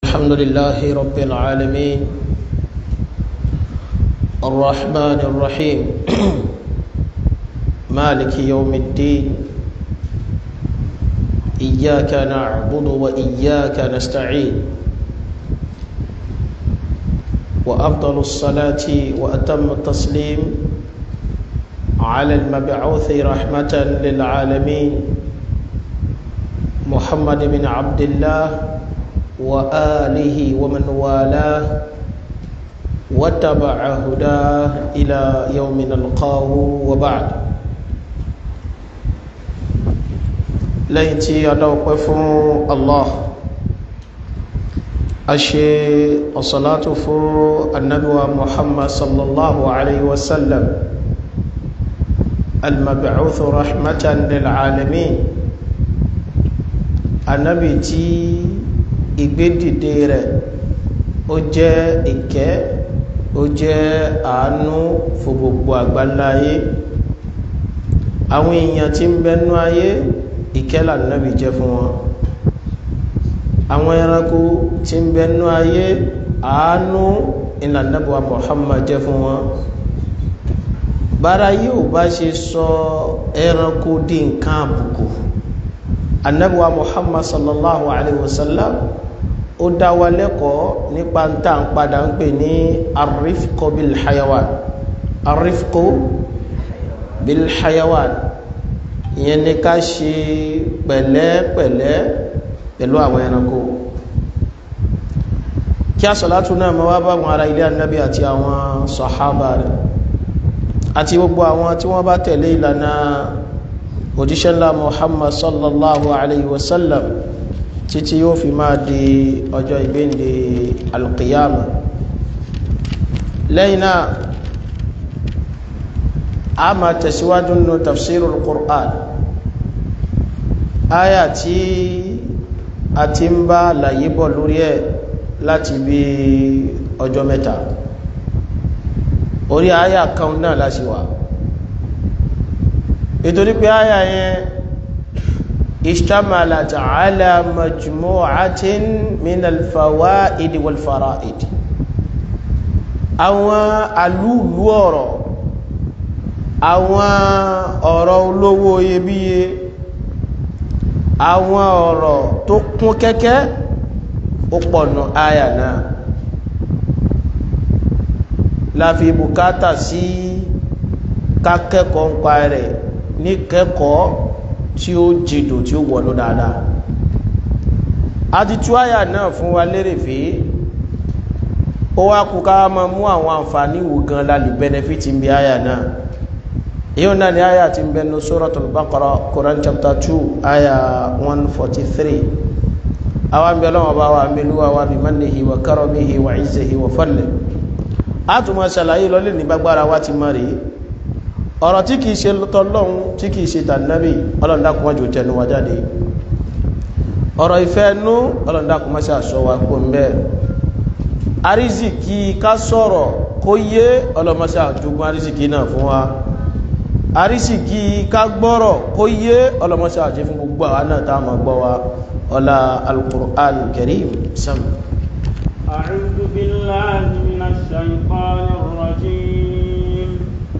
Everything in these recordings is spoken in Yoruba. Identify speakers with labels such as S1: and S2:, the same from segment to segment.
S1: الحمد لله رب العالمين الرحمن الرحيم مالك يوم الدين إياك نعبد وإياك نستعين وأفضل الصلاة وأتم التسليم على المبعوث رحمة للعالمين محمد بن عبد الله وآله ومن والاه واتبع هداه إلى يوم نلقاه وبعد lẹ́yìn tí a dáwọ́pẹ́ fún allah a ṣe ọ̀sọ̀látò fún annabuwa muhammad sallallahu alaihi wasallam almabi'uthu rahmatan lil'alamin annabi tí ìgbédìde rẹ̀ ó jẹ́ ìkẹ́ ó jẹ́ àánú fún gbogbo àgbáláyé àwọn èèyàn tí ń bẹnu ayé ìkẹ́là náàbì jẹ́ fún wọn àwọn ẹranko tí ń bẹnu ayé àánú ìlànàbíwá Muhammad jẹ́ fún wọn bára yóò bá ṣe sọ ẹranko di nǹkan àbùkù annabiwa Muhammad sallallahu alaihi wasallam ó dá wa lẹ́kọ̀ọ́ nípa ń tà ń padà ń pè ní arifko bil hayawan arifko bil hayawan ìyẹn ni ká ṣe pẹ̀lẹ́pẹ̀lẹ́ pẹ̀lú àwọn ẹranko kí a sọ̀látún náà ma wá bá wọn ará ilé annabi àti àwọn sọ̀hábà rẹ̀ àti gbogbo àwọn tí wọ́n bá tẹ̀lé ìlànà òjíṣẹ́ ńlá muhammad sallallahu alayhi wa sallam títí yóò fi máa di ọjọ́ ìgbéǹde alqiyama lẹ́yìn náà a máa tẹ̀síwájú nínú tafsirul qur'an aya tí a ti ń bá àlàyé bọ̀ lórí ẹ̀ láti bí ọjọ́ mẹ́ta orí aya kan náà láti wà nítorí pé aya yẹn ishtamalat ala majmu'atin min al-fawaid wal fara'id àwọn alúlú ọ̀rọ̀ àwọn ọ̀rọ̀ olówó iyebíye àwọn ọ̀rọ̀ tó kún kẹ́kẹ́ ó pọ̀nà àyà náà láfi bùkátà sí kákẹ́kọ̀ọ́ ń pa rẹ̀ ní kẹ́kọ̀ọ́ tí ó jìdò tí ó wọ̀nú dáadáa a ti tú àyà náà fún wa lérè fèé ó wá kú ká máa mú àwọn àǹfààní wò gan lálẹ́ bẹ́nẹ́fìtì ń bí àyà náà yíò náà ni àyà ti ń bẹnu suratul Baqara Quran chapter 2 àyà 143 àwọn bí ọlọ́wọ́ bá wà mílúwà wà bí mannihi wa karamihi wa izzihi wa fadlihi a tún máa ṣàlàyé lọlé ní gbágbára wá ti mọ́ rí ọ̀rọ̀ tí kìí ṣe tọ́lọ́hun tí kìí ṣe tànàbí ọlọ́ndàkùnmọ́jò tẹnu wa jáde ọ̀rọ̀ ìfẹ́ nú ọlọ́ndàkùnmọ́ṣà sọ wa kó ń bẹ́ẹ̀ arísìkí ká sọ̀rọ̀ kó yé ọlọ́mọṣà jogún arísìkí náà fún wa arísìkí ká gbọ́rọ̀ kó yé ọlọ́mọṣà àti fún gbogbo àwọn náà tá ma gbọ́ wa ọlá al-Qur'an al-Karim sam
S2: أعوذ بالله من الشيطان الرجيم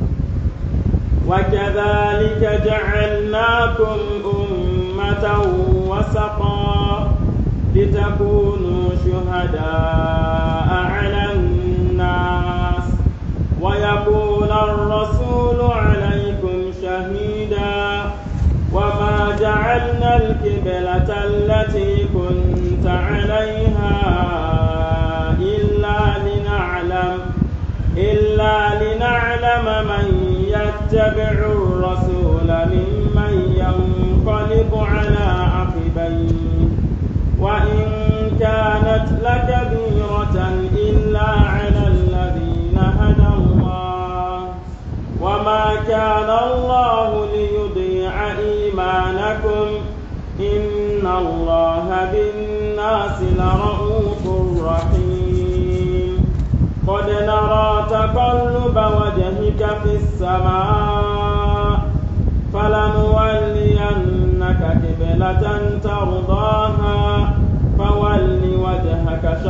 S2: وكذلك جعلناكم أمة وسطا لتكونوا شهداء على الناس ويكون الرسول عليكم شهيدا وما جعلنا الكبلة التي كنت عليها إلا لنعلم إلا لنعلم من يتبع الرسول ممن ينقلب على عقبيه وإن كانت لكبيرة إلا على الذين هدى الله وما كان الله ليضيع إيمانكم إن الله بالناس لرؤوف رحيم قد نرى تقلب وجهك في السماء فلنولينك قبلة ترضاها فول وجهك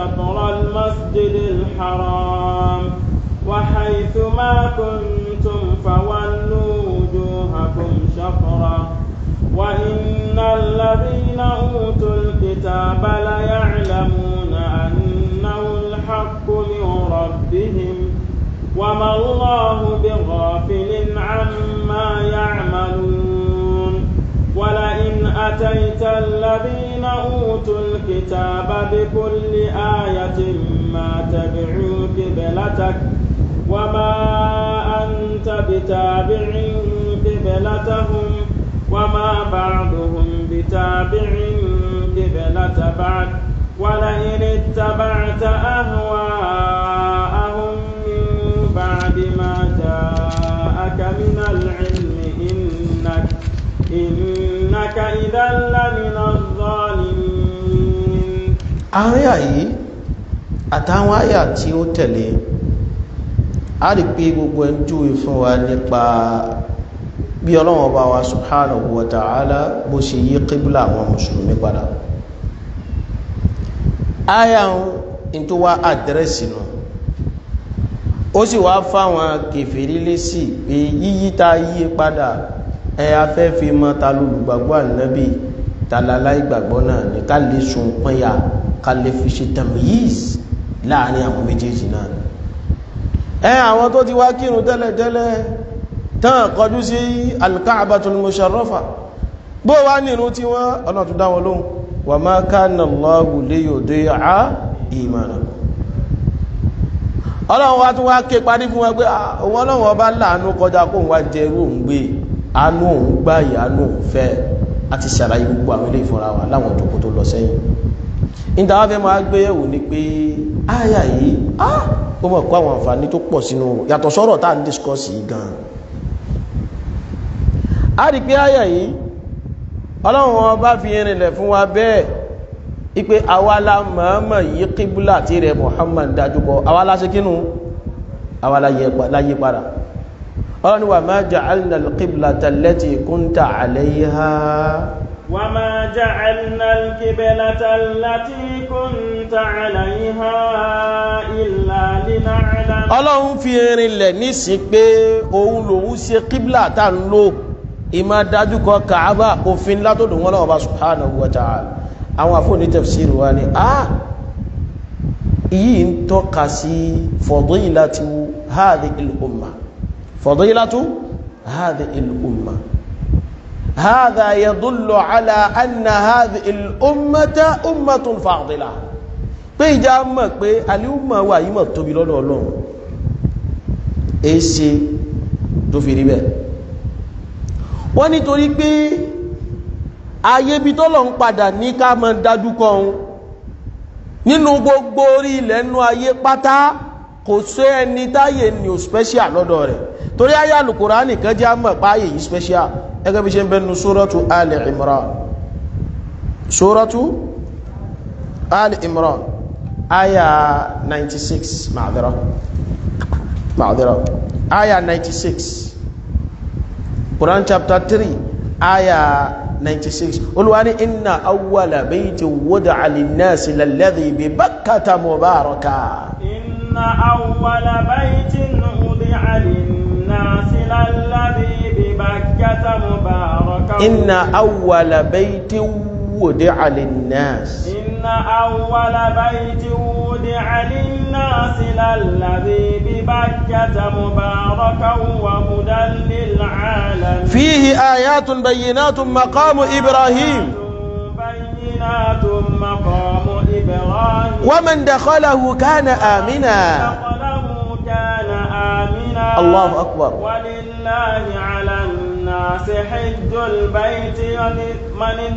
S2: الحرام وحيث ما كنتم فولوا وجوهكم شطرة وإن الذين أوتوا الكتاب ليعلمون أنه الحق من ربهم وما الله بغافل عما يعملون ولئن أتيت الذين أوتوا الكتاب بكل آية ما تبعوا قبلتك وما أنت بتابع قبلتهم وما بعضهم بتابع قبلة بعد ولئن اتبعت أهواءهم من بعد ما جاءك من العلم إنك إنك إذا لمن الظالمين
S1: àyà yìí àtàwọn àyà tí ó tẹ̀lé a rí pé gbogbo ẹ̀ ń júwe fún wa nípa bí ọlọ́run ọba wa subhanahu wa ta'ala bó ṣe yí kíbùlà àwọn mùsùlùmí padà àyà ń tó wá àdírẹ́sì nù ó sì wá fáwọn kèfèrí lésì pé yíyí ta yí padà ẹ afẹ́ fi mọ́ ta lólùgbàgbọ́ ànábì tàlálá ìgbàgbọ́ náà ní ká lè sun pọ́nyà ká lè fi ṣe tamyiz láàrin àwọn méjèèjì náà ẹ àwọn tó ti wá kírun tẹ́lẹ̀tẹ́lẹ̀ tán kọjú sí al-Ka'batul musharrafa bó wá nínú tí wọ́n ọ̀nà tó dáwọn lóhun wa ma kana Allahu liyudi'a imanakum ọlọ́run wá tún wá ké parí fún wọn pé òun ọlọ́run ọba láàánú kọjá kóun wá jẹ irú òun gbé àánú òun gbá ìyánú òun fẹ́ àti ṣàlàyé gbogbo àwọn ilé ìfọ́ra wa láwọn òjòkó tó lọ sẹ́yìn níta wá fẹ́ máa gbé yẹ̀wò ni pé áyà yìí ó mọ̀ kó àwọn àǹfààní tó pọ̀ sínú yàtọ̀ sọ́rọ̀ tá à ń discuss yìí gan a rí pé áyà yìí ọlọ́run ọba fi rinlẹ̀ fún wa bẹ́ẹ̀ ipe awala mọ̀ọ́mọ̀ yí kíbúlà tí rẹ̀ Muhammad dájúkọ awala ṣe kínú awala láyé padà ọlọ́ni wà máa ja'alna al-qiblata allati kunta 'alayha
S2: wa ma ja'alna al-qiblata allati kunta 'alayha illa lina'lam
S1: ọlọ́run fi rinlẹ̀ nísì pé òun lòun ṣe kíbúlà tá ń lò ìmá dájúkọ Kàábà òfin látòdò wọn lọ́wọ́ bá subhanahu wa ta'ala àwọn àfóòní tafsir wa ni a yìí ń tọ́ka sí fadilatu hadhihi al-umma fadilatu hadhihi al-umma hadha yadullu ala anna hadhihi al-ummata ummatun fadila pé ìjà mọ̀ pé alíùmọ̀ wà yí mọ̀ tóbi lọ́dọ̀ ọlọ́run èsì tó fi rí bẹ́ẹ̀ wọ́n nítorí pé ayé bí tọ́lọ̀ ń padà ní ká mọ́ dájú kọ́ ohun nínú gbogbo orí ilẹ̀ nú ayé pátá kò sí ẹni táyé ní o special lọ́dọ̀ rẹ̀ torí ayé Al-Qur'ani kan jẹ́ àmọ́ páyé yìí special ẹgbẹ́ bí ṣe ń bẹnu suratu Ali Imran suratu Ali Imran aya 96 ma'adira ma'adira aya 96 Quran chapter 3 aya 96 olúwa ní inna awwala bayti wudi'a linnasi lalladhi bi Bakkata mubaraka
S2: inna awwala baytin wudi'a linnasi lalladhi bi Bakkata mubaraka
S1: inna awwala bayti wudi'a linnasi
S2: inna awwala baytin wudi'a linnasi lalladhi bi Bakkata mubarakan wa hudan lil alamin
S1: fihi ayatun bayyinatun maqamu Ibrahim
S2: بينات مقام إبراهيم
S1: ومن دخله كان آمنا
S2: دخله كان آمنا
S1: الله أكبر
S2: ولله على الناس حج البيت من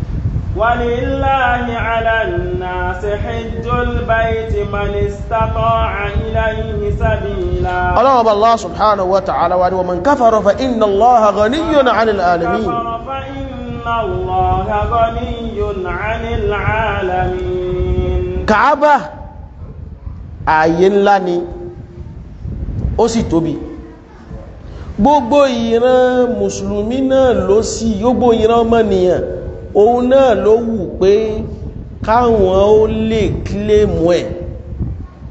S2: ولله على الناس حج البيت من استطاع إليه سبيلا
S1: الله الله سبحانه وتعالى ومن كفر فإن الله غني عن العالمين
S2: كفر فإن الله غني عن العالمين
S1: Kaaba ààyè ńlá ni ó sì tóbi gbogbo ìran mùsùlùmí náà ló sí gbogbo ìran ọmọnìyàn òun náà ló wù pé káwọn ó lè kílèmù ẹ̀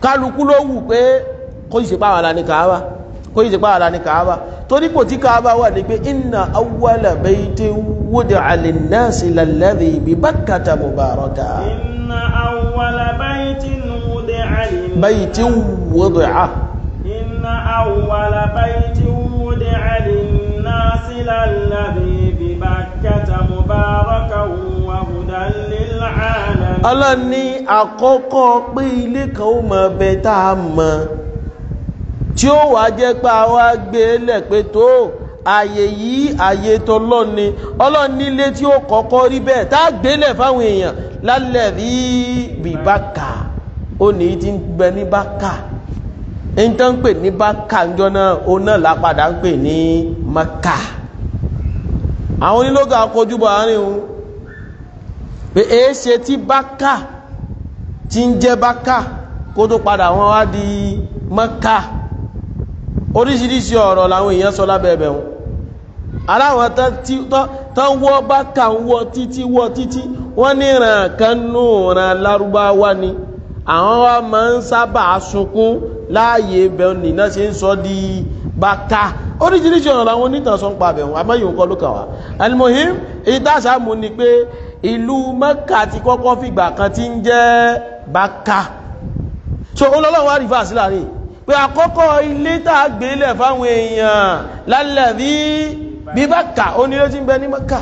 S1: kálukú ló wù pé kó yìí ṣe pàwọn àlà ní kàábà kó yìí ṣe pàwọn àlà ní kàábà torí kò tí kàábà wà ní pé inna awwala bayti wudi'a linnasi lalladhi bi Bakkata mubaraka
S2: إن أول بيت وضع للناس
S1: bayti wudi'a
S2: إن أول بيت وضع للناس للذي ببكة مباركا وهدى للعالمين
S1: Allah ní àkọ́kọ́ pé ilé kan ó mọ bẹ tá a mọ̀ tí ó wàá jẹ́ pé a wá gbé e lẹ̀ pé tó ààyè yìí ààyè tọlọ́run ni Ọlọ́run nílé tí ó kọ́kọ́ rí bẹ́ẹ̀ tá a gbé lẹ̀ fáwọn èèyàn lálẹ́ rí bí bákà ó ní ti ń gbẹ ní bákà ń tán ń pè ní bákà ńjọ náà ó náà lápadà ń pè ní maka àwọn onílógà kọjúbọ àárín òun pé èé ṣe tí bákà tí ń jẹ́ bákà kó tó padà wọ́n wá di mọ́ká oríṣiríṣi ọ̀rọ̀ làwọn èèyàn sọ lábẹ́ẹ̀bẹ̀ wọn aláwọn tán wọ́ bákà ń wọ́ títí wọ́ títí wọ́n ní ìràn kan nù ìràn lárúbáwá ni àwọn wa máa ń sábà sunkún láàyè ibẹ̀ nìna ṣe ń sọ di bákà oríṣiríṣi ọ̀rọ̀ làwọn onítàn sọ ń pa àbẹ̀wọ̀n àmọ́yìn nǹkan ló kà wá alimohim ìdásàmù ni pé ìlú mẹ́kà ti kọ́kọ́ fìgbà kan tí ń jẹ́ bákà so olólọ́wọ́ wá rí fàásí láàrin pé àkọ́kọ́ ilé tàà gbélẹ̀ fáwọn èèyàn lálẹ́ bí bí bákà onílé tí ń bẹ ní mẹ́kà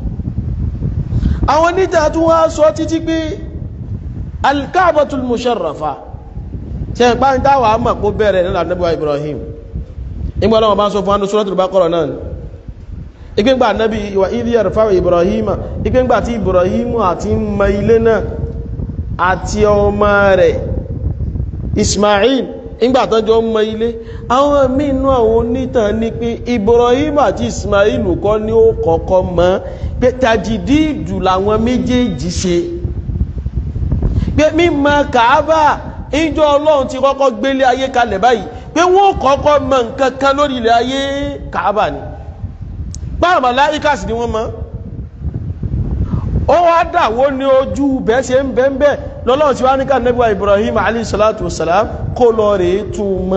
S1: àwọn oníta tún wá sọ títí pé alkaabatul musharrafa ṣe ń pàǹtà wà á mọ̀ kó bẹ̀rẹ̀ nílà Ànábì wa Ibrahim ìgbà ọlọ́wọ́ bá ń sọ fún anú Suratul Baqara náà ìgbéǹgbà Ànábì wa idh yarfa'u Ibrahim ìgbéǹgbà tí Ibrahim àti mọ ilé náà àti ọmọ rẹ̀ Ismail ìgbà tó jọ mọ ilé àwọn mínú àwọn onítàn ní pé Ibrahim àti Ismail kọ́ ní ó kọ́kọ́ mọ́ pé tajìdíìdù làwọn méjèèjì ṣe pé mímọ̀ Kàábà ìjọ Ọlọ́run ti kọ́kọ́ gbélé ayé kalẹ̀ báyìí pé wọ́n kọ́kọ́ mọ nǹkan kan lórí ilẹ̀ ayé Kàábà ni báwọn màláíkà sì ni wọ́n mọ̀ ó wá dàwó ní ojú bẹ́ẹ̀ ṣe ń bẹ́ẹ̀ bẹ́ẹ̀ lọ́lọ́run tí wá ní ká nẹ́bíwá Ibrahim alayhi salatu wassalam kó lọ rèé tún mọ́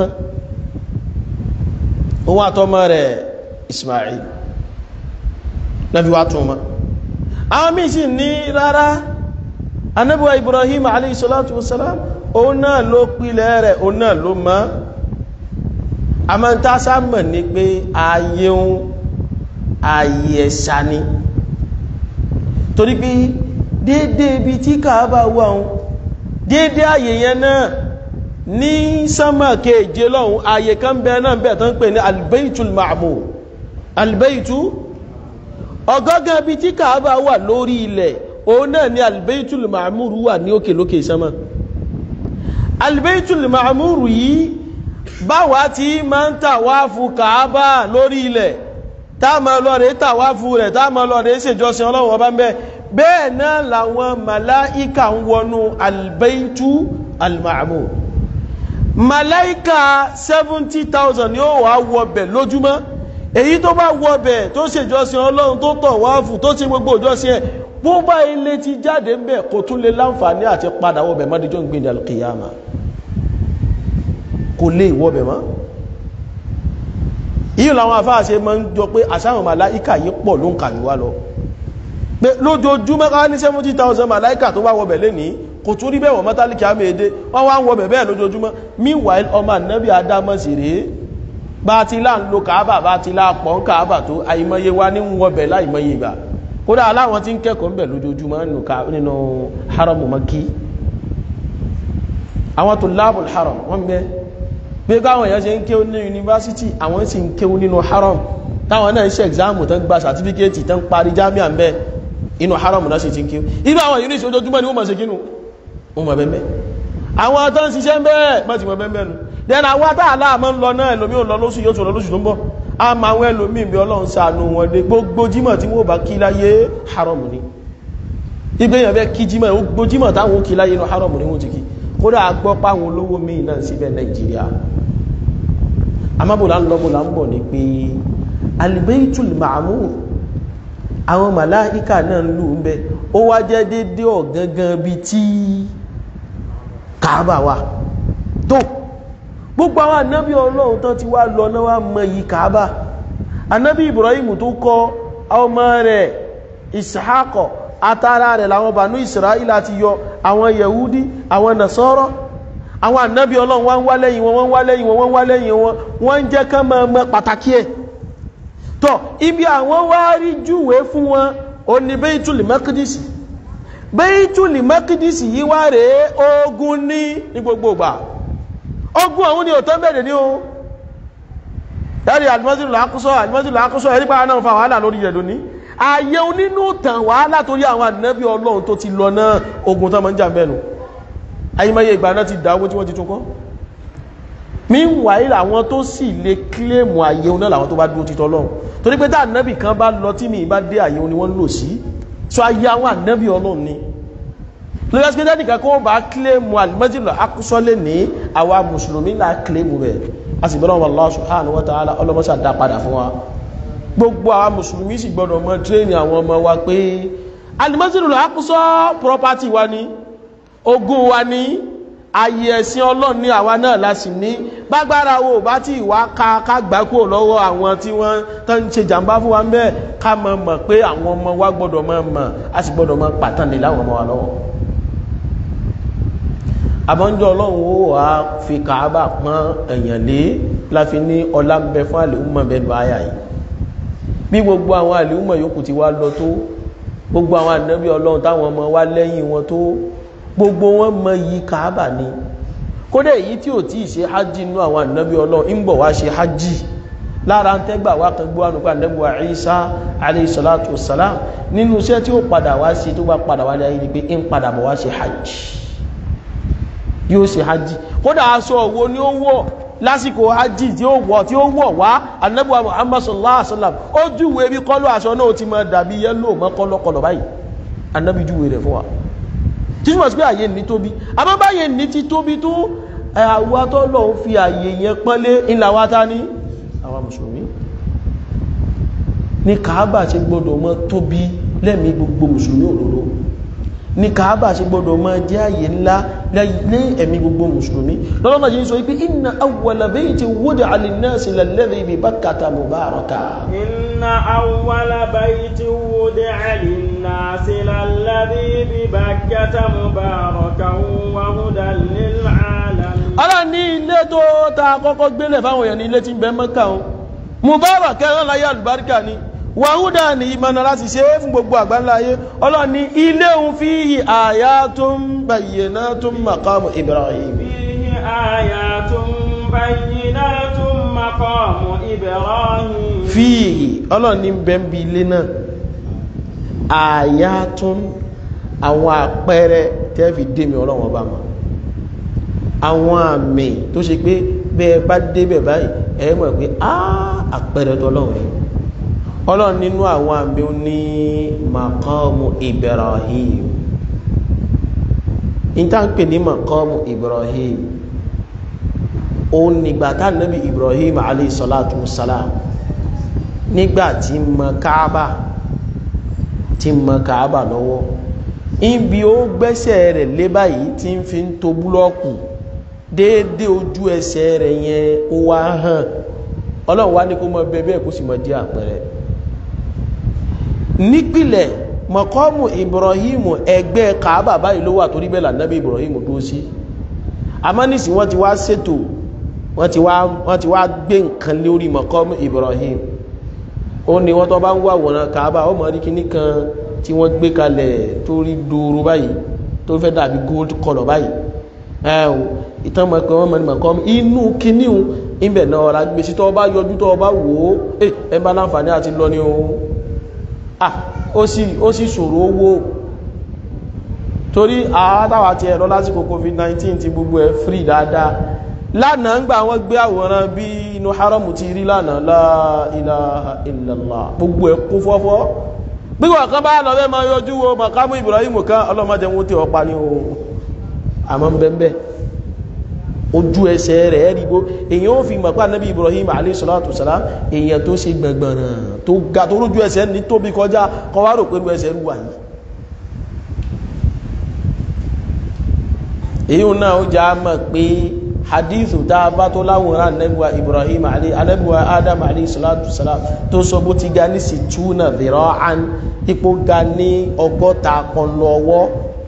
S1: òun àtọmọ rẹ̀ Ismail nẹ́bí wá tún mọ́ àwọn míì sì ní rárá anẹ́bíwá Ibrahim alayhi salatu wassalam òun náà ló pilẹ̀ rẹ̀ òun náà ló mọ́ àmọ́ntásá mọ̀ ní pé ayé ń ayé ẹ̀ṣà ni torí pé dédé ibi tí kàábà wà ń dédé àyè yẹn náà ní sánmà kéèje lọ́hun àyè kan bẹ náà bẹ̀ tán pè ní albaitul ma'mur albaitu ọgọ́gán ibi tí kàábà wà lórí ilẹ̀ òun náà ni albaitul ma'mur wà ní òkè lókè sánmà albaitul ma'mur yìí báwa tí máa ń tàwáfù kàábà lórí ilẹ̀ táàmà lọ́rẹ̀ tàwáfù rẹ̀ táàmà lọ́rẹ̀ ṣèjọsìn ọlọ́run ọba ń bẹ bẹ́ẹ̀ náà làwọn màláíkà ń wọnú albaitu alma'mur màláíkà 70,000 ni ó wà wọbẹ̀ lójúmọ́ èyí tó bá wọbẹ̀ tó ṣèjọsìn ọlọ́run tó tàwáfù tó ṣe gbogbo ìjọsìn ẹ̀ bó bá ilé ti jáde ń bẹ̀ kò tún lè láǹfààní àti padà wọbẹ̀ mọ́díjọ́ ń gbé ní alkiyama kò lè wọbẹ̀ mọ́ yíò làwọn afáàṣe ma ń jọ pé àṣàwọn màláíkà yí pọ̀ ló ń kàrí wá lọ pé lójoojúmọ́ ká ní 70,000 màláíkà tó wá wọbẹ̀ lé ní kò tún rí bẹ́wọ̀ mọ́tálíkì àmìèdè wọ́n wá ń wọbẹ̀ bẹ́ẹ̀ lójoojúmọ́ meanwhile ọmọ ànábì adámọ́ sí rèé bá ti lá ń lo kàábà bá ti lá pọ̀ ń kàábà tó àìmọye wá ní wọbẹ̀ láìmọye ìgbà kódà aláwọn tí ń kẹ́kọ̀ọ́ ń bẹ̀ lójoojúmọ́ nínú haramu maki àwọn tó láàbùl haram wọ́n bẹ́ẹ̀ pé káwọn èèyàn ṣe ń kéwú ní yunifásitì àwọn sì ń kéwú nínú haram táwọn náà ń ṣe ẹ̀gzáàmù tán gba sàtífíkẹ́ẹ̀tì tán parí jámíà ń bẹ́ inú haram náà sì ti ń kéwú inú àwọn yìí ní ìṣojoojúmọ́ ni wọ́n mọ̀ sí kínú wọ́n mọ̀ bẹ́ẹ̀ àwọn tó ń ṣiṣẹ́ bẹ́ẹ̀ mọ̀ sí mọ̀ bẹ́ẹ̀ nu then àwọn atáàlá àmọ́ ń lọ náà ẹlòmí ò lọ lóṣù yóò tún lọ lóṣù tó ń bọ̀ a máa àwọn ẹlòmí bí ọlọ́run ṣàánú wọn dé gbogbo jímọ̀ tí wọ́n bá kí láyé haram ni ibẹ̀ yẹn fẹ́ kí jímọ̀ gbogbo jímọ̀ táwọn kí láyé inú haram ni wọ́n ti kí kódà gbọ́ páwọn olówó míì náà síbẹ̀ nàìjíríà amábòlá lọ́bòlá ń bọ̀ ní pé albaitul ma'mur àwọn màláíkà náà ń lù ń bẹ ó wá jẹ́ dédé ọ̀gangan bí tí kàábà wà tó gbogbo àwọn ànábì ọlọ́run tán ti wá lọ náà wá mọ yìí kàábà ànábì Ibrahim tó kọ́ ọmọ rẹ̀ Ishaqo atara rẹ̀ làwọn bànú Israel àti yọ àwọn Yahudi àwọn Nasara àwọn ànábì ọlọ́run wọ́n wá lẹ́yìn wọn wọ́n wá lẹ́yìn wọn wọ́n wá lẹ́yìn wọn wọ́n ń jẹ́ kán mọ́ ọmọ pàtàkì ẹ̀ tọ́ ibi àwọn wá rí júwèé fún wọn ó ní Baitul Maqdis Baitul Maqdis yìí wá rèé ogun ní ní gbogbo ìgbà ogun àwọn ni òtọ́ bẹ̀rẹ̀ ní o ẹ̀rí Al-Masjidul Aqsa Al-Masjidul Aqsa ẹ̀rí pa náà fa wàhálà lórí rẹ̀ lónìí ayé onínú tàn wàhálà torí àwọn ànábì ọlọ́run tó ti lọ náà ogun tó máa ń jà mẹ́nu ayímáyé ìgbà náà ti dáwó tí wọ́n ti tún kọ́ meanwhile àwọn tó sì lè kílèmù ayé oná làwọn tó bá dúró títọ́ lọ́run torí pé tá ànábì kan bá lọ tí mi bá dé ayé oní wọ́n lò sí so ayé àwọn ànábì ọlọ́run ni lórí ẹsẹ̀ tẹ́nì kan kó bá kílèmù Al-Masjidul Aqsa lè ní àwa mùsùlùmí là kílèmù rẹ̀ a sì bẹ́rẹ̀ Allah subhanahu wa ta'ala ọlọ́mọṣà dá padà fún wa gbogbo àwa mùsùlùmí sì gbọdọ̀ mọ tírẹ́nì àwọn ọmọ wa pé Al-Masjidul Aqsa property wa ni ogún wa ní ayé ẹ̀sìn ọlọ́run ní àwa náà la sì ní bágbára wo bá tí ìwà ká ká gbà kúrò lọ́wọ́ àwọn tí wọ́n tó ń ṣe jàǹbá fún wa ń bẹ́ẹ̀ ká mọ̀ mọ̀ pé àwọn ọmọ wa gbọ́dọ̀ mọ̀ mọ̀ a sì gbọ́dọ̀ mọ̀ pàtàkì láwọn ọmọ wa lọ́wọ́ àbọ̀njọ́ ọlọ́run ó wà fi kàábà pọ́n èèyàn lé láfi ní ọlá ń bẹ fún àlèhùnmọ̀ bẹ́ẹ̀ bá yà yìí bí gbogbo àwọn àlèhùnmọ̀ yòókù ti wá lọ tó gbogbo àwọn ànábì ọlọ́run táwọn ọmọ wa lẹ́yìn wọn tó gbogbo wọn mọ yìí kàábà ni kódà èyí tí ò tí ì ṣe hajj inú àwọn ànábì ọlọ́run ń bọ̀ wá ṣe hajj lára ń tẹ́gbà wá kan gbọ́ ànúkọ́ ànábì wa Isa alayhi salatu wassalam nínú iṣẹ́ tí ó padà wá ṣe tó bá padà wá láyé ni pé ń padà bọ̀ wá ṣe hajj yóò ṣe hajj kódà aṣọ òwò ni ó wọ̀ lásìkò hajj tí ó wọ̀ tí ó wọ̀ wá ànábì wa Muhammad sallallahu alaihi wasallam ó júwe bí kọ́lọ́ aṣọ náà ti máa dàbí yẹ́lò mọ́ kọ́lọ́kọ́lọ́ báyìí ànábì júwe rẹ̀ fún wa títúmọ̀ sí pé àyè ní tóbi àbábáyé ní ti tóbi tó àwa tó lọ ń fi àyè yẹn pọ́nlé ńlá wa ta ní àwa mùsùlùmí ní kàábà ṣe gbọdọ̀ mọ́ tóbi lẹ́mí gbogbo mùsùlùmí òdodo ní kàábà ṣe gbọdọ̀ mọ́ jẹ́ àyè ńlá lé ẹ̀mí gbogbo mùsùlùmí lọ́lọ́mà ṣe ń sọ wípé inna awwala baytin wudi'a linnasi lalladhi bi Bakkata mubaraka
S2: inna awwala baytin wudi'a linnasi lalladhi bi Bakkata mubarakan wa hudan lil alamin
S1: ara ní ilé tó ta kọ́kọ́ gbélẹ̀ fáwọn èèyàn ní ilé tí ń bẹ Mẹ́kà wọn mubarak ẹran láyé àlùbáríkà ni wàhúdà ní ìmọ̀nà láti ṣe é fún gbogbo àgbáńlá ayé ọlọ́run ní ilé òun fihi ayatun bayyinatun maqamu Ibrahim
S2: fihi ayatun bayyinatun maqamu Ibrahim
S1: fihi ọlọ́run ní bẹ́ẹ̀bí ilé náà ayatun àwọn àpẹẹrẹ tẹ́fì dèmi ọlọ́run ọba mọ́ àwọn àmì tó ṣe pé bẹ́ẹ̀ bá débẹ̀ báyìí ẹ mọ̀ pé á àpẹẹrẹ tọ́lọ́run ni ọlọ́run nínú àwọn àmì ó ní maqamu Ibrahim níta ń pè ní maqamu Ibrahim òun nígbà tá nàbí Ibrahim alayhi salatu wassalam nígbà tí mọ káábà tí mọ káábà lọ́wọ́ ibi ó gbẹ́sẹ̀ rẹ̀ lé báyìí tí ń fi ń to búlọ́ọ̀kù déédéé ojú ẹsẹ̀ rẹ̀ yẹn ó wá hàn ọlọ́run wá ní kó mọ bẹ́ẹ̀ bẹ́ẹ̀ kó sì mọ dí àpẹẹrẹ nípìlẹ̀ mọ̀kọ́mù Ibrahim ẹgbẹ́ Kaaba báyìí ló wà torí bẹ́ẹ̀ lànàbí Ibrahim dúró sí amánìsí wọ́n ti wá ṣètò wọ́n ti wá wọ́n ti wá gbé nǹkan lórí mọ̀kọ́mù Ibrahim ó ní wọ́n tó bá ń wá àwòrán Kaaba ó mọ̀ rí kíní kan tí wọ́n gbé kalẹ̀ tó rí dúró báyìí tó fẹ́ dàbí gold colour báyìí ẹ o ìtàn mọ̀ pé wọ́n mọ̀ ní mọ̀kọ́mù inú kíní o ibẹ̀ náà ọ̀rá gbé sí tọ́ bá yọjú tọ́ bá wò ó ẹ bá láǹfààní àti lọ ní o ah ó sì ó sì ṣòro owó torí àádáwà ti ẹ̀rọ lásìkò covid-19 ti gbogbo ẹ̀ free dáadáa lánàá ń gbà wọ́n gbé àwòrán bí inú haramu ti rí lánàá la ilaha illallah gbogbo ẹ̀ kún fọ́fọ́ gbígbà kan bá lọ bẹ́ẹ̀ máa yọjú wo makamu Ibrahim kan ọlọ́mọdé wọn tí ọ pa ní o àmọ́ bẹ́ẹ̀ ojú ẹsẹ̀ rẹ̀ rígbó èyàn ó fi mọ̀pá nábi Ibrahim alayhisalatu salam èyàn tó ṣe gbẹ̀gbẹ̀rẹ̀ tó ga tó rójú ẹsẹ̀ ní tóbi kọjá kọwàrò pẹ̀lú ẹsẹ̀ rúwà yìí èyí náà ó já mọ̀ pé hadithu tá a bá tó láwòrán anẹ́bùwa ibrahim ali anẹ́bùwa adam alayhi salatu salam tó sọ bó ti ga ní sí túnà dhira'an ipò ga ní ọgọ́ta kan lọ́wọ́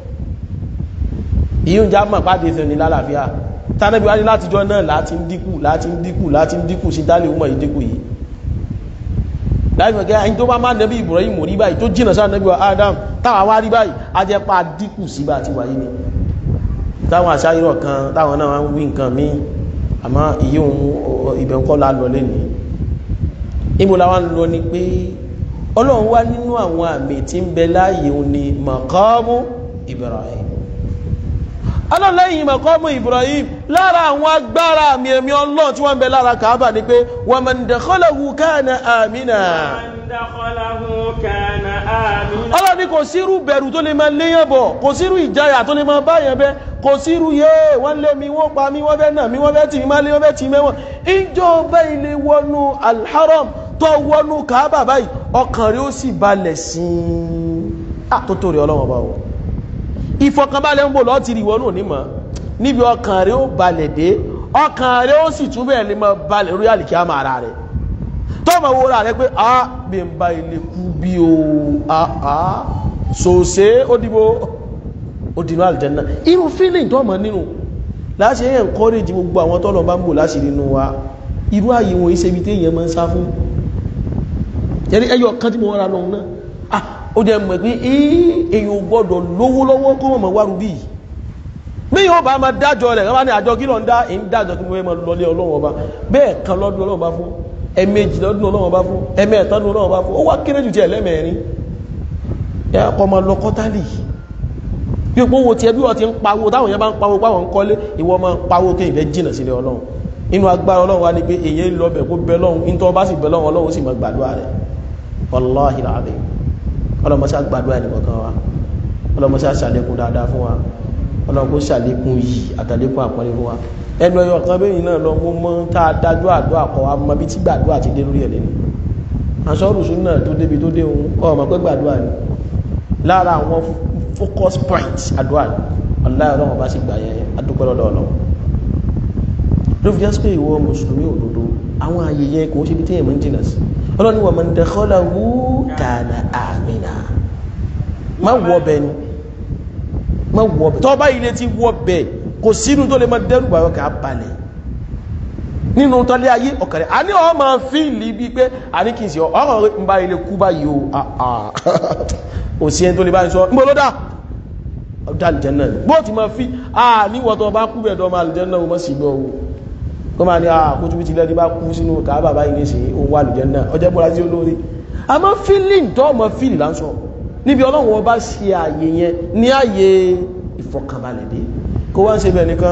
S1: yíò já mọ̀ pàdé ìfẹ́ ní lálàáfíà tánẹ́bí wá ní látijọ́ náà láti ń dínkù láti ń dínkù láti ń dínkù sí dálé ọmọ ìdínkù yìí láìpẹ́ kẹ́ ẹni tó bá má nẹ́bí ibrahim rí báyìí tó jìnà sáà nẹ́bí adam táwa wá rí báyìí a jẹ́ pa dínkù sí bá ti wáyé ni táwọn àṣáyírọ̀ kan táwọn náà wá ń wí nǹkan míì àmọ́ ìyí ohun ibẹ̀ ń kọ́ la lọ lẹ́nìí ibo la wá ń lọ ni pé ọlọ́run wá nínú àwọn àmì tí ń bẹ láàyè òun ni maqamu ibrahim ọlọ́lẹ́yìn maqamu ibrahim lára àwọn agbára àmì ẹ̀mí ọlọ́run tí wọ́n ń bẹ lára kàábà ni pé wa man dakhalahu kana amina ọlọ́ni kò sírú bẹ̀rù tó lè máa léyàn bọ̀ kò sírú ìjáyà tó lè máa báyàn bẹ́ kò sírú yé wọ́n lé mi wọ́n pa mi wọ́n fẹ́ nà mi wọ́n fẹ́ tì mí máa lé wọ́n fẹ́ tì mẹ́wọ̀n ìjọba ilé wọnú alharam tó wọnú kàábà báyìí ọkàn rẹ̀ ó sì balẹ̀ sí i àtótó rẹ̀ ọlọ́wọ́n bá wọ ìfọkànbalẹ̀ ń bò lọ́ọ́ ti rí ìwọ náà nímọ̀ níbi ọkàn rẹ̀ ó balẹ̀ dé ọkàn rẹ̀ ó sì túbẹ̀ lè máa balẹ̀ lórí àlìkíyàmà ara rẹ̀ tọ́mọ̀ wo ra rẹ̀ pé a bí n bá ilé kú bí o a a sòsé ó dìbò ó dìbò àlìjẹ́nà irú feeling tọ́mọ̀ nínú láti ẹ̀yẹ̀ encourage gbogbo àwọn tọ́lọ̀ bá ń bò láti nínú wa irú ààyè wọn iṣẹ́ ibi téèyàn máa ń sá fún yẹni ẹyọ kan tí mo wọ́n ra lọ́hùn náà ah ó jẹ́ mọ̀ pé èèyàn gbọ́dọ̀ lówó lọ́wọ́ kọ́ mọ̀ wá rubí bí yóò bá máa dájọ́ rẹ̀ wọ́n ní àjọ kí lọ ń dá èyí dájọ́ kí mo fẹ́ máa lọlé ọlọ́run ọba bẹ́ẹ̀ kan lọ́dún ọlọ́run bá fún ẹ̀mejì lọ́dún ọlọ́run bá fún ẹ̀mẹ́ẹ̀ta lọ́dún ọlọ́run bá fún ó wá kéré jù tí ẹlẹ́mẹ̀rin ẹ kọ́ máa lọ kọ́tálì bí o wo tiẹ̀ bí wọ́n ti ń pawó táwọn yẹn bá ń pawó páwọn ń kọ́lé ìwọ máa ń pawó kí ìfẹ́ jìnà sílé ọlọ́run inú agbára ọlọ́run wa ni pé èyí lọ bẹ̀ kó bẹ lọ́run ní tọ́ bá sì bẹ lọ́run ọlọ́run sì máa gbàdúrà rẹ̀ wàláhì láàbẹ̀ ọlọ́mọṣá gbàdúrà ẹnìkọ̀ọ̀kan wa ọlọ́mọṣá ṣàlékún dáadáa fún wa ọlọ́run kó ṣàlékún yìí àtàlékún àpọ́nlé fún wa ẹnu ẹyọ kan bẹ́yìn náà lọ mú mọ́ tá a dájú àdúrà kọ wa mọ bí tí gbàdúrà ti dé lórí ẹ̀ lẹ́nu àṣọ́rùsù náà tó débi tó dé òun ọmọ pé gbàdúrà ni lára àwọn focus point àdúrà ni ọláyọ̀ ọlọ́run bá sì gbà yẹn adúpẹ́ lọ́dọ̀ ọlọ́run ló fi jẹ́ pé ìwọ mùsùlùmí òdodo àwọn ààyè yẹn kò ṣe bí téèyàn máa ń jìnà sí ọlọ́ni wa man dakhalahu kana amina má wọ bẹ́ẹ̀ ni má wọ bẹ́ẹ̀ tọ́ bá ilé ti wọ bẹ́ẹ̀ kò sínú tó lè máa dẹ́rù bàyọ̀ kà á balẹ̀ nínú tọ́lé ayé ọ̀kàrẹ̀ a ní ọ máa fi ìlú bí pé a ní kì í sí ọ̀rọ̀ ń bá ilé kú báyìí o ò sí ẹni tó lè báyìí sọ ń bọ́ ló dá ọ̀dá àlìjẹ́nà bó ti máa fi a níwọ̀ tó bá kú bẹ̀ẹ̀dọ́ máa àlìjẹ́nà o mọ́ sí gbọ́ o kó máa ní àkójú bí ti lẹ́ni bá kú sínú kàábà báyìí ní sí ohun àlìjẹ́nà ọjọ́ bọ́lá sí olóore a máa fílìn tó mọ́ fílì láńsọ níbi ọlọ́run ọba ṣe àyè yẹn ní àyè ìfọkànbalẹ̀ dé kó wá ń ṣe bẹ̀ nìkan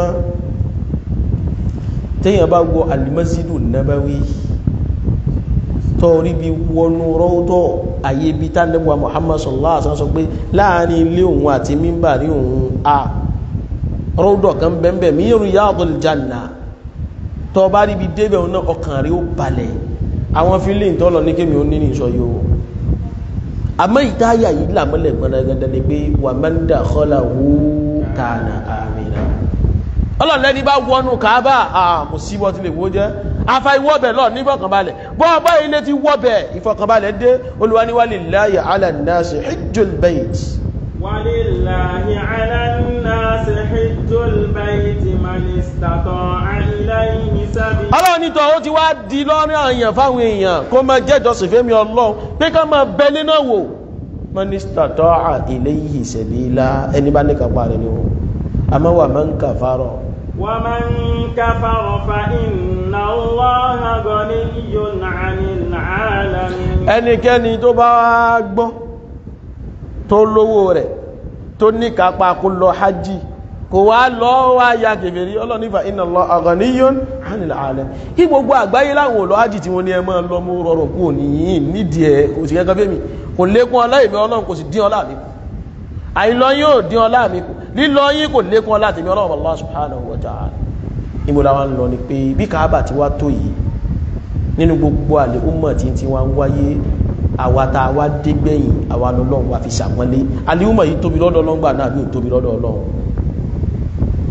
S1: téèyàn bá wọ alimasidu nabawi tọ́ọ̀rí bí wọnú rọ́ọ̀tọ̀ ayé bí tánẹ́bùwà muhammad sallallahu alaihi wasallam sọ pé láàrin ilé òun àti mímbàrí òun a rọ́ọ̀dọ̀ kan bẹ́ẹ̀ mí riyadul janna tọ́ bá rí bí débẹ̀ òun náà ọkàn rí ó balẹ̀ àwọn fílẹ̀ ìtọ́lọ ní kémi ó ní ní ìsọ yóò àmọ́ ìdáyà yìí làmọ́lẹ̀ gbọ́dọ̀gọ́dọ̀ ni pé wa man dakhalahu kana amina ọlọ́lẹ́ni bá wọnú kàábà àmù sí wọ́n ti lè wó jẹ́ afa ìwọ́bẹ̀ lọ ní ìfọ̀kànbalẹ̀ bọ́ ọba ilé ti wọ́bẹ̀ ìfọ̀kànbalẹ̀ dé olùwaniwalillahi ala nnasi hijjul bayt
S2: walillahi ala nnasi hijjul bayt man istata'a ilayhi sabila
S1: ọlọ́run ní tọ́ ó ti wá di lọ́rin àyàn fáwọn èèyàn kó máa jẹ́jọ́ sí fẹ́mi ọlọ́run pé ká máa bẹ nínú wò man istata'a ilayhi sabila ẹni bá ní kápá rẹ̀ ni wọ́n àmọ́ wà man kafara
S2: ومن كفر فإن الله غني عن العالمين
S1: ẹnikẹ́ni tó bá wá gbọ́ tó lówó rẹ̀ tó ní kápá kó lọ hajj kò wá lọ wá ya kèfèrí ọlọ́nífà inna Allaha ghaniyyun 'anil 'alamin kí gbogbo àgbáyé láwọn olọ́ hajj tí wọ́n ní ẹmọ́ lọ mú rọrọ̀ kú òníyìn nídìí ẹ̀ kò sì kẹ́kẹ́ fẹ́mi kò lékún ọlá ìmẹ́ ọlọ́run kò sì dín ọlá mi kù àìlọ yóò dín ọlá mi kù lílọ yín kò lékún ọlá tèmi ọlọ́run Allah subhanahu wa ta'ala ìmúra wa ń lọ ni pé bí Káàbà ti wá tó yìí nínú gbogbo àlè ọmọ tí tí wọ́n ń wáyé àwa tá a wá dé gbẹ̀yìn àwa lọ́lọ́run wa fi ṣàpọ́nlé àlè ọmọ yìí tóbi lọ́dọ̀ ọlọ́run gbà náà bí ò tóbi lọ́dọ̀ ọlọ́run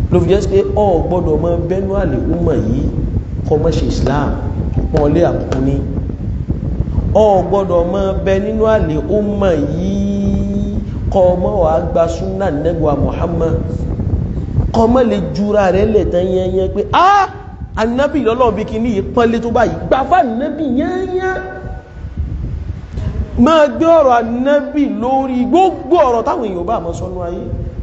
S1: ló fi jẹ́ sí pé ọ gbọ́dọ̀ mọ bẹ́nu àlè ọmọ yìí kọ́ mọ́ ṣe Islam pọ́n lé àbùkù ní ọ gbọ́dọ̀ mọ bẹ nínú àlè ọmọ yìí kọ́ ọmọ wa gba súnà nẹ́gbà Muhammad kọ́ ọmọ lè jura rẹ̀ lẹ̀ tán yẹnyẹn pé ah anabi lọ́lọ́ bí kí ní ìpọ́nlé tó báyìí gbà fún anabi yẹnyẹn máa gbé ọ̀rọ̀ anabi lórí gbogbo ọ̀rọ̀ táwọn èèyàn bá mọ́ sọ́nú ayé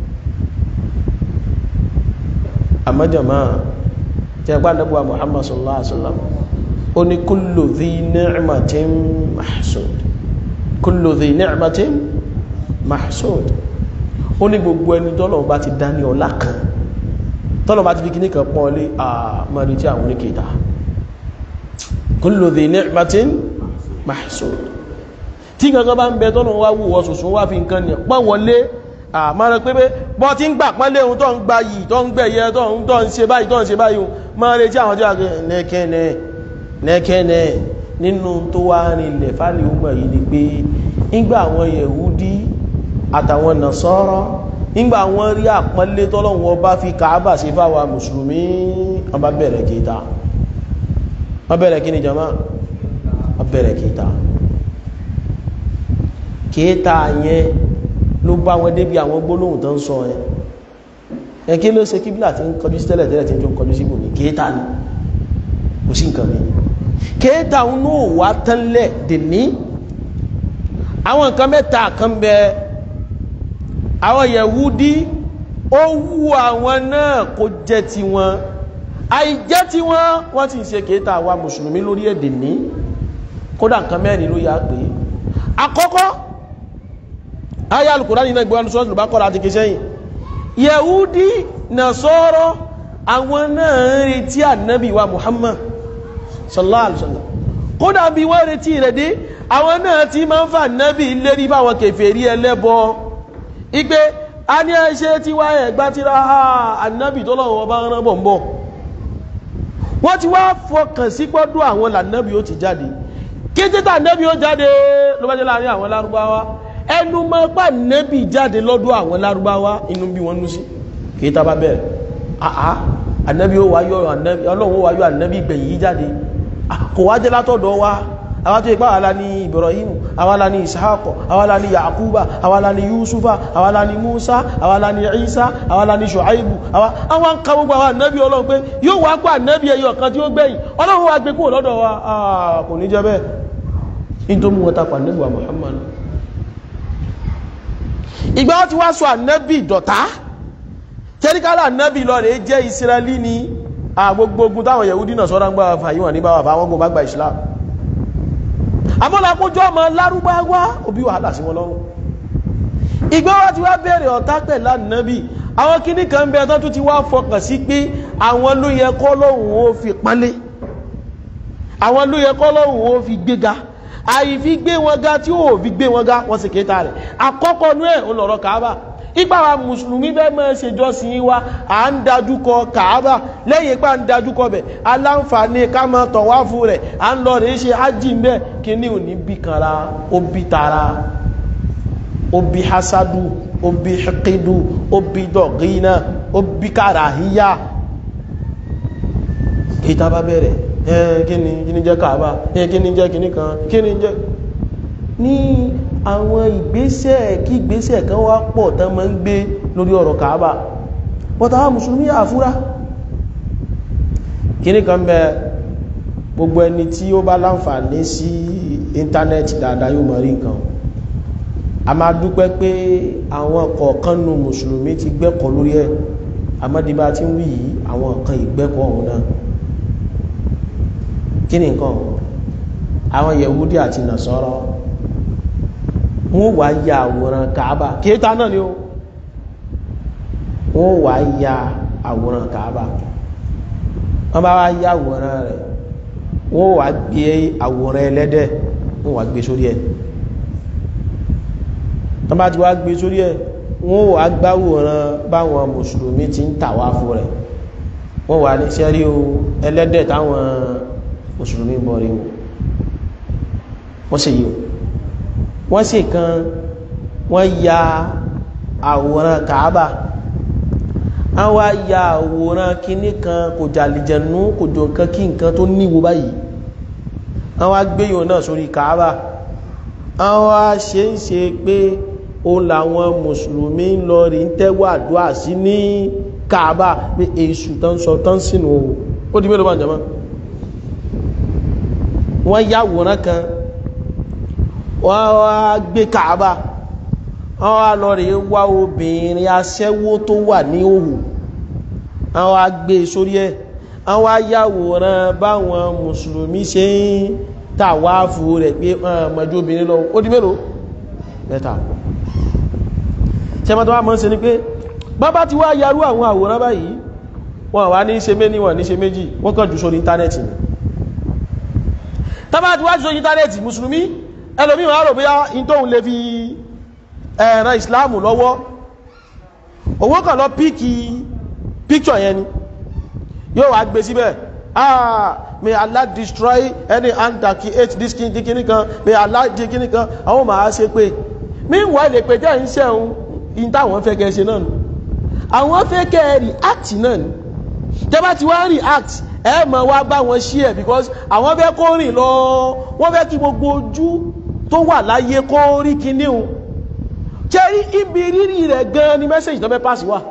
S1: àmọ́jọ̀má tí a gbá nẹ́bùwa Muhammad sallallahu alaihi wasallam ó ní kullu dhi ni'matin mahsud kullu dhi ni'matin mahsud ó ní gbogbo ẹni tọ́lọ̀ bá ti dá ní ọlá kan tọ́lọ̀ bá ti fi kíní kan pọ́n lé àmọ́rí tí àwọn oníkèta kullu dhi ni'matin mahsud tí gangan bá ń bẹ tọ́lọ̀ wá wù ọ̀sùsùn wá fi nǹkan ní pọ́n wọlé àmọ́ rẹ pé pé bọ́ tí ń gbà pọ́nlé ohun tó ń gba yìí tó ń gbẹ̀yẹ tó ń tó ń ṣe báyìí tó ń ṣe báyìí máa retí àwọn tí a kẹ́ nẹ́kẹ́nẹ́ nẹ́kẹ́nẹ́ nínú tó wá rinlẹ̀ fálì ọmọ yìí ni pé nígbà àwọn Yẹ̀húdí àtàwọn Nasara nígbà wọ́n rí àpọ́nlé tọ́lọ́run ọba fi Kàábà sí fáwa mùsùlùmí wọ́n bá bẹ̀rẹ̀ kéta wọ́n bẹ̀rẹ̀ kí ni jama wọ́n bẹ̀rẹ̀ kéta kéta yẹn ló bá wọn débi àwọn gbólóhùn tó ń sọ ẹ ẹ kí ló ṣe kíbílà tí ń kọjú sí tẹ́lẹ̀ tẹ́lẹ̀ tí ń tó ń kọjú sí bòmí kéta ni kò sí nǹkan mi kéta ń náà wá tánlẹ̀ dèní àwọn nǹkan mẹ́ta kan bẹ àwọn Yẹ̀húdí ó wù àwọn náà kó jẹ́ ti wọn àìjẹ́ ti wọn wọ́n ti ń ṣe kéta wa mùsùlùmí lórí èdè ní kódà nǹkan mẹ́rin ló yá pé àkọ́kọ́ ayé alùkùránì náà gbé wọn sọ́ọ̀tù ló bá kọ́ra àti kìsẹ́yìn yẹ̀húdí nàṣọ́rọ́ àwọn náà ń retí ànábì wa muhammad sallallahu alaihi wasallam kódà bí wọ́n retí rẹ̀ dé àwọn náà ti máa ń fa ànábì lérí báwọn kèfèrí ẹlẹ́bọ igbe a ní ẹṣẹ́ tí wá ẹ̀gbá tí ra ànábì tó lọ́wọ́ bá rán bọ̀ ń bọ̀ wọ́n ti wá fọkàn sí gbọ́dọ̀ àwọn lànábì ó ti jáde kété tà ànábì ó jáde ló bá jẹ́ láàrin àwọn lárúbáwá ẹnu mọ́ pà nẹ́bì jáde lọ́dọ̀ àwọn lárúbáwá inú bí wọ́n nú sí kìí tàbá bẹ̀rẹ̀ àá ànẹ́bí ó wáyọ́ ọlọ́run ó wáyọ́ ànẹ́bí gbẹ̀yìn yí jáde kò wájẹ́ látọ̀dọ̀ wa àwọn tó ipá àwálá ní Ibrahim àwálá ní Ishaq àwálá ní Yakuba àwálá ní Yusufa àwálá ní Musa àwálá ní Isa àwálá ní Shuaibu àwọn ń ka gbogbo àwọn ànẹ́bí ọlọ́run pé yóò wá pé ànẹ́bí ẹyọ kan tí ó gbẹ̀yìn ọlọ́run wá gbé kúrò lọ́dọ̀ wa kò ní jẹ́ bẹ́ẹ̀ ní tó mú wọn tapà nígbà Muhammad ìgbà wọ́n ti wá sọ ànábì dọ̀tá tẹ́ríkálà ànábì lọ rẹ̀ jẹ́ ìsirẹ́lì ní àgbogbogun táwọn yẹ̀húdí náà sọ́rọ̀ ń gbà fàyíwọ̀n ní báwà fáwọn gbogbo àgbà islam amọ́lápójọ́ ọmọ lárúbáwá òbí wàhálà sí wọn lọ́rùn ìgbà wọ́n ti wá bẹ̀rẹ̀ ọ̀tá pẹ̀lú ànábì àwọn kíní kan bẹ tán tó ti wá fọkàn sí pé àwọn ló yẹ kọ́ lọ́hùn ó fi pánlé àwọn ló yẹ kọ́ lọ́hùn ó fi gbéga àìfi gbé wọn ga tí ó fi gbé wọn ga wọ́n sì kéta rẹ̀ àkọ́kọ́ ní ẹ̀ ó lọ̀rọ̀ kàábà ipa wa mùsùlùmí bẹ́ẹ̀ mọ́ ṣe jọ́sìn wa à ń dájú kọ kàábà lẹ́yìn ipá ń dájú kọ bẹ̀ aláǹfààní ká máa tọ̀ wá fún rẹ̀ à ń lọ rèé ṣe ájì ń bẹ́ẹ̀ kí ní òní bí kanra ó bí tara ó bí hasadu ó bí hikidu ó bí dọ̀gínà ó bí kàràhíyà kí tá bá bẹ̀rẹ̀ kíni kíni jẹ́ kàábà kíni jẹ́ kíní kan kíni jẹ́ ní àwọn ìgbésẹ̀ kí ìgbésẹ̀ kan wá pọ̀ tán máa ń gbé lórí ọ̀rọ̀ kàábà bọ́ta wá mùsùlùmí àfúrá kíní kan bẹ gbogbo ẹni tí ó bá láǹfààní sí íńtánẹ́ẹ̀tì dáadáa yóò mọ̀ rí nǹkan a máa dúpẹ́ pé àwọn kọ̀ọ̀kan nu mùsùlùmí ti gbẹ́kọ̀ọ́ lórí ẹ̀ àmọ́débá tí ń wí yìí àwọn nǹkan ìgbẹ́kọ̀ọ́ ọ̀hún náà kí ni nǹkan àwọn yẹ̀wúdí àti nàṣọ́rọ́ wọ́n wá ya àwòrán kàábà kéta náà ni ó wọ́n wá ya àwòrán kàábà wọ́n bá wá ya àwòrán rẹ̀ wọ́n wá gbé àwòrán ẹlẹ́dẹ̀ wọ́n wá gbé sórí ẹ̀ wọ́n bá ti wá gbé sórí ẹ̀ wọ́n wá gbáwòrán báwọn mùsùlùmí ti ń tàwá fún rẹ̀ wọ́n wá ní sẹ́rí o ẹlẹ́dẹ̀ táwọn mùsùlùmí bọ̀ rí wọn wọ́n sì yíò wọ́n sì kan wọ́n ya àwòrán kàábà àwọn aya àwòrán kinní kan kò jàlìjẹ̀nú kò jọ nǹkan kí nǹkan tó níwo báyìí àwọn agbéyàn náà sórí kàábà àwọn aṣe ń ṣe pé òun làwọn mùsùlùmí ń lọ rí ń tẹ́wọ́ àdúrà sí ní kàábà pé èṣù tán sọ tán sínú ó di mélòó bá ń jẹ mọ́ wọ́n yàwòrán kan wọ́n wá gbé kàábà wọ́n wá lọ rí wá obìnrin aṣẹ́wó tó wà ní òhù wọ́n wá gbé sórí ẹ̀ wọ́n wá yàwòrán báwọn mùsùlùmí ṣe ń tàwáàfù rẹ̀ pé mọ̀jú obìnrin lọ ó di mélòó mẹ́ta ṣẹ́mọ́ tó wá mọ́ sí ni pé bábá ti wá yarú àwọn àwòrán báyìí wọ́n wá ní ṣe méní wọ́n ní ṣe méjì wọ́n kàn jù sórí íńtánẹ́ẹ̀tì ni tábà ti wá jù sórí íńtánẹ́ẹ̀tì mùsùlùmí ẹlòmí wọ́n rò bóyá in tóhun lè fi ẹ̀ràn ìsìláàmù lọ́wọ́ owó kàn lọ píkì píkṣọ̀ yẹn ni yóò wá gbé síbẹ̀ ah may Allah destroy any hand that create this king kini kan may Allah di kini kan àwọn máa ṣe pé meanwhile pé jẹ́ ń ṣẹ̀hún in táwọn fẹ́ kẹ́ ṣe náà nù àwọn fẹ́ kẹ́ react náà ni tẹ́bá ti wá react ẹ mọ̀ wá bá wọn share because àwọn fẹ́ kó rìn lọ wọ́n fẹ́ kí gbogbo ojú tó wà láyé kó rí kíní o jẹ́rí ibi rírì rẹ̀ gan ni message tó fẹ́ pass wà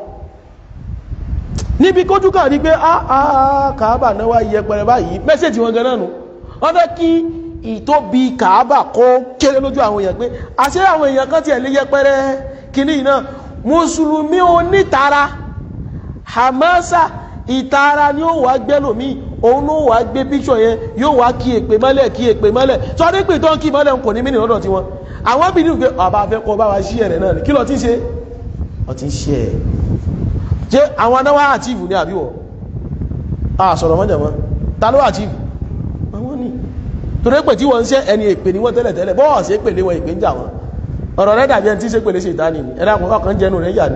S1: níbi kójú kàn rí pé àà kàábà náà wá yẹpẹrẹ báyìí message wọn gan náà nù wọ́n fẹ́ kí ìtóbi kàábà kó kéré lójú àwọn èèyàn pé àṣẹ àwọn èèyàn kan tiẹ̀ lé yẹpẹrẹ kíní náà mùsùlùmí onítara hamasa ìtara ni ó wà gbẹ́lòmí òun ló wà gbé píṣọ̀ yẹn yóò wá kí èpè mọ́lẹ̀ kí èpè mọ́lẹ̀ sọ́dí pé tó ń kí mọ́lẹ̀ kò ní mí lọ́dọ̀ tí wọn àwọn bí ní pé ọba fẹ́ kọ́ bá wa ṣí ẹ̀rẹ̀ náà kí lọ tí ń ṣe ọ ti ń ṣe ẹ̀ jẹ́ àwọn anáwà àtìfù ní àbíwọ̀ a sọ̀rọ̀ mọ́jà mọ́ ta ló àtìfù àwọn ní torí pé tí wọ́n ń ṣe ẹni èpè ní wọ́n tẹ́lẹ̀ tẹ́lẹ̀ bọ́ọ̀ sí pèlé wọn èpè ń jà wọn ọ̀rọ̀ rẹ̀ dàbí ẹni tí ṣe pèlé ṣètánì ni ẹ̀dá ọkàn jẹnu rẹ̀ yà ní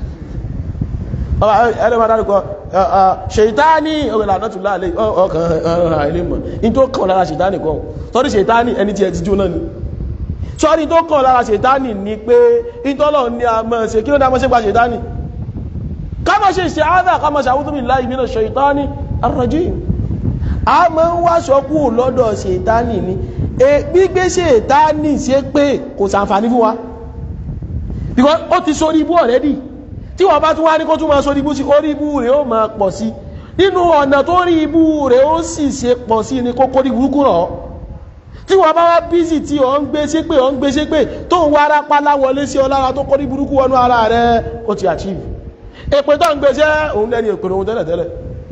S1: ẹlẹ́wọ̀n adárúkọ ṣètáni ọ̀rẹ́lá àdọ́tùlá alẹ́ ọkàn ọ̀rọ̀ ilé mọ̀ in tó kàn lára ṣètáni kan tọ́rí ṣètáni ẹni tí ẹ ti jóná ni sọ́rí tó kàn lára ṣètáni ni pé ìtọ́lọ̀ ní a mọ́ ṣe kí ló dá mọ́ ṣe gba ṣètáni ká mọ́ ṣe ṣe áádà ká mọ́ ṣàwútú bí láì mìíràn ṣètáni ar-rajim a mọ́ ń wá ṣọ́kú lọ́dọ̀ ṣètáni ni gbígbé ṣètáni ṣe pé kò ṣàǹfààní fún wa because ó ti sórí ibú already tí wọ́n bá tún wá ní kó tún máa sọ ibú sí orí ibú rẹ̀ ó máa pọ̀ sí nínú ọ̀nà tó rí ibú rẹ̀ ó sì ṣe pọ̀ sí ní kókó ní burúkú rọ̀ tí wọ́n bá wá bízì tí ọ̀ ń gbé sí pé ọ̀ ń gbé sí pé tó ń wá ara pálá wọlé sí ọ lára tó kọ́ ní burúkú wọnú ara rẹ̀ ó ti achieve èpè tó ń gbé sẹ́ òun lẹ́ni èpè òun tẹ́lẹ̀ tẹ́lẹ̀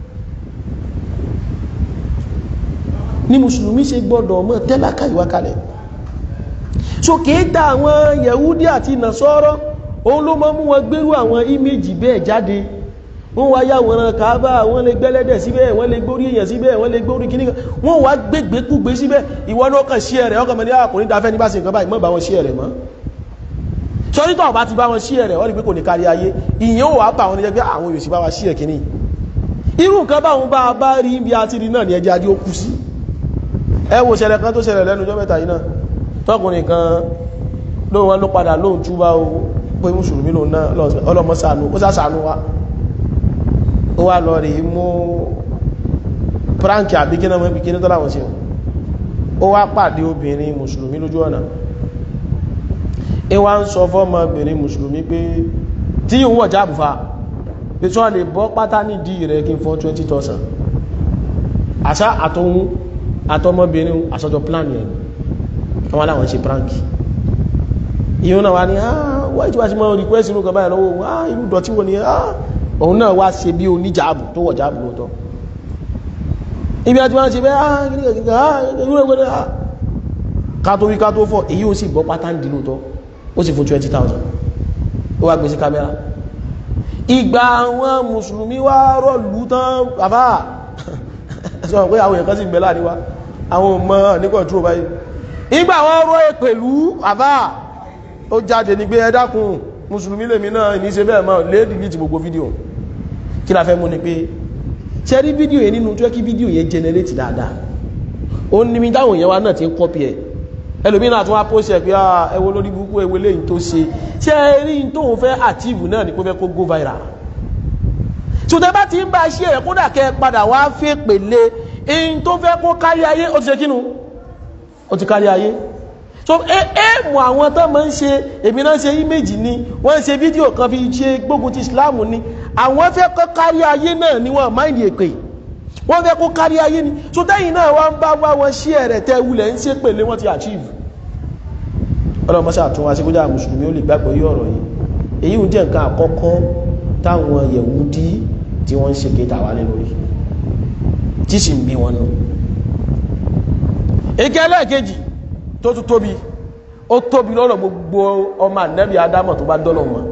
S1: ní mùsùlùmí ṣe gbọ́dọ̀ mọ́ tẹ́lákà ìwà kalẹ̀ so kìí ta àwọn yẹ̀wúdí àti nàṣọ́rọ́ òun ló mọ́ mú wọn gbérú àwọn íméjì bẹ́ẹ̀ jáde wọ́n wá yàwòrán kàábà wọ́n lè gbẹ́lẹ́dẹ̀ síbẹ̀ wọ́n lè gbórí èèyàn síbẹ̀ wọ́n lè gbórí kíní wọ́n wá gbégbé kúgbé síbẹ̀ ìwọ náà kàn sí ẹ̀rẹ̀ ọkàn mẹ́rin àkùnrin dáfẹ́ ní bá ṣe nǹkan báyìí mọ́ bá wọn sí ẹ̀rẹ̀ mọ́ sọ́rítọ̀ bá ti bá wọn sí ẹ̀rẹ̀ wọ́n rí pé kò ní kárí ayé ìyẹn ò wá bá wọn jẹ́ pé àwọn yóò sì bá wa sí ẹ̀ kíní irú nǹkan báwọn bá bá rí ibi àti rí náà ní ẹjẹ́ adé ó kú sí ẹ wo ṣẹlẹ̀ kan tó ṣẹlẹ̀ lẹ́nu ọjọ́ mẹ́ta yìí náà tọkùnrin kan lóun wọn ló padà lóun túbá o pé mùsùlùmí lòun náà ọlọ́mọ ṣàánú ó sàṣàánú wa ó wá lọ rí mú pranki àbí kí náà mọ́ ibi kí ní tọ́lá wọn sí ó wá pàdé obìnrin mùsùlùmí lójú ọ̀nà ẹ wá ń sọ fọ́mọbìnrin mùsùlùmí pé tí yíò wọ̀ jáàbù fa pé tí wọ́n lè bọ́ pátá nídìí rẹ̀ kí n fọ́ 20,000 àṣà àtọ̀hún àtọmọbìnrin àṣọjọ plan yẹn àwọn aláwọn ṣe pranki ìyún náà wá ní ah wáyé tí wá sí mọ́ request inú kan báyìí lọ́wọ́ ah irú dọ̀tí wo ni ah òun náà wá ṣe bí oníjàábù tó wọ̀ jáàbù lóòótọ́ ibi àti wọ́n ṣe bẹ́ ah gínígà ah irú ẹgbẹ́ ah ká tó wí ká tó fọ́ èyí ó sì bọ́ pátá ń di lóòótọ́ ó sì fún 20,000 ó wá gbé sí kámẹ́rà ìgbà àwọn mùsùlùmí wá rọ̀lú tán bàbá sọ pé àwọn èèyàn kan sì gbẹ láàrin wa àwọn ọmọ ní control báyìí ìgbà wọn rọ èpèlú bàbá ó jáde ní pé ẹ dákun mùsùlùmí lèmi náà ní ṣe bẹ́ẹ̀ máa lè dìlítì gbogbo fídíò kí la fẹ́ mú ni pé ṣe rí fídíò yẹn nínú tó kí fídíò yẹn generate dáadáa ó ní mi táwọn èèyàn wa náà ti ń kọ́pì ẹ̀ ẹlòmí náà tún wá post ẹ̀ pé ẹ wo lórí burúkú ẹ wo léyìn tó ṣe ṣe rí tóun fẹ́ achieve náà ní pé fẹ́ kó go viral ṣùgbọ́n bá ti ń bá ṣe ẹ̀ kódà kẹ́ padà wá fẹ́ pèlè in tó fẹ́ kó kárí ayé ó ti ṣe kínú ó ti kárí ayé so ẹ̀ẹ̀mù àwọn tó máa ń ṣe èmi náà ṣe íméjì ni wọ́n ń ṣe fídíò kan fi ṣe gbógun ti Islam ni àwọn fẹ́ kó kárí ayé náà ni wọ́n máìlì èpè wọ́n fẹ́ kó kárí ayé ni so tẹ́yìn náà wọ́n bá wá wọn ṣí ẹ̀rẹ̀ tẹ́ wulẹ̀ ń ṣe pèlè wọ́n ti achieve ọlọ́mọṣẹ́ àtúnwá sí kójá mùsùlùmí ó lè gbàgbọ́ yí ọ̀rọ̀ yìí èyí ń jẹ́ nǹkan àkọ́kọ́ táwọn Yẹ̀wúdí tí wọ́n ń ṣe kéta wá lórí tí sì ń bí wọn nù ike ẹlẹ́ẹ̀kejì tó tún tóbi ó tóbi lọ́rọ̀ gbogbo ọmọ ànẹ́bí adámọ̀ tó bá dọ́lọ̀ wọn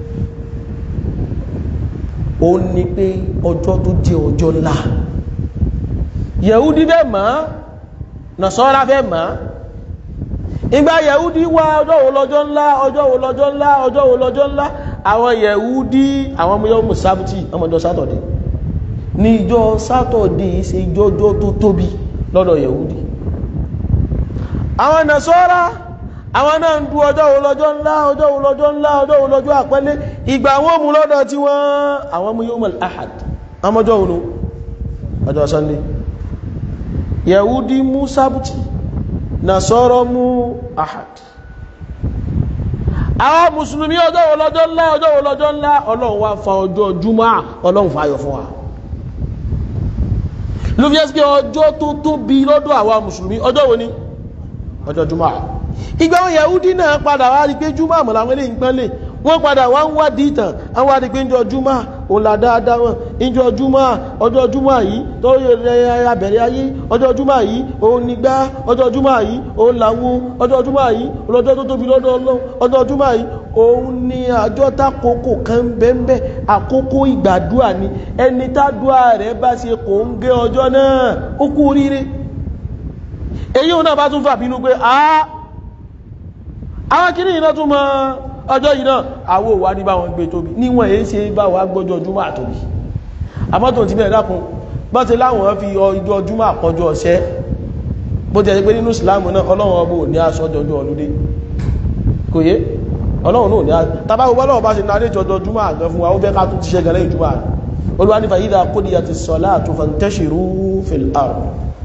S1: ó ní pé ọjọ́ tó jẹ́ ọjọ́ ńlá Yẹ̀húdí fẹ́ mọ̀ Nasara fẹ́ mọ̀ ìgbà Yẹ̀húdí wá ọjọ́ wo lọ́jọ́ ńlá ọjọ́ wo lọ́jọ́ ńlá ọjọ́ wo lọ́jọ́ ńlá àwọn Yẹ̀húdí àwọn ọmọ yọ́mù sábùtì ọmọdé sátọ̀dẹ̀ ní ìjọ sátọ̀dẹ̀ ṣe ìjọjọ́ tó tóbi lọ́dọ̀ Yẹ̀húdí àwọn Nasara àwọn náà ń du ọjọ́ wo lọ́jọ́ ńlá ọjọ́ wo lọ́jọ́ ńlá ọjọ́ wo lọ́jọ́ àpẹẹlẹ ìgbà wọn mú lọ́dọ̀ tí wọ́n àwọn mú yóò mọ̀lá ahad àmọ́jọ́ òun ọjọ́ sunday yahudi mú sábùtì nasọ́rọ̀ mú ahad àwọn mùsùlùmí ọjọ́ wo lọ́jọ́ ńlá ọjọ́ wo lọ́jọ́ ńlá ọlọ́run wá fa ọjọ́ júmọ́ ọlọ́run fayọ̀ fún wa ló fi ẹ́ sí ọjọ́ tó tóbi lọ́dọ̀ àwọn mùsùlùmí ọjọ́ wo ni ọjọ́ júmọ́ ìgbà wọn yahudi náà padà wá rí pé júmọ́ àmọ́ làwọn eléyìí pọ́n lè wọ́n padà wá ń wá dìtàn àwọn wá rí pé ìjọ júmọ́ òun là dáadáa wọn ìjọ júmọ́ ọjọ́ júmọ́ yìí tó yẹ abẹ̀rẹ̀ ayé ọjọ́ júmọ́ yìí òun nígbà ọjọ́ júmọ́ yìí òun làwo ọjọ́ júmọ́ yìí ọlọ́jọ́ tó tóbi lọ́dọ̀ ọlọ́run ọjọ́ júmọ́ yìí òun ni àjọ tákòókò kan bẹ́ẹ̀ àkókò ìgbàdúà ni ẹni tádùá rẹ̀ bá ṣe kò ń gé ọjọ́ náà ó kú oríire èyí òun náà bá tún fà bínú pé àá àwọn kìíní iná tún mọ́ ọjọ́ yìí náà àwọ òwà ní bá wọn gbé tóbi níwọ̀n èé ṣe bá wà gbọ́jọ́ ọdúnmọ́ àtóbi àmọ́tò ti bẹ̀rẹ̀ dákun bá ti láwọn fi ọjọ́ ọdúnmọ́ àkọjọ́ ọ̀ṣẹ́ bó ti ẹ̀ pé nínú ìsìláàmù náà ọlọ́run ọbọ̀ ní aṣọ ọjọ́ ọlúdé kò yé ọlọ́run náà ní tàbá gbogbo ọlọ́run bá ṣe náà léjọ ọjọ́ ọdúnmọ́ àgán fún wa ó fẹ́ ká tún ti ṣe gẹ̀rẹ́ ìjúmọ́ àrùn olúwa ní fàyídà kódìyà ti sọlá àtúfàntẹ́ṣìrú fil ard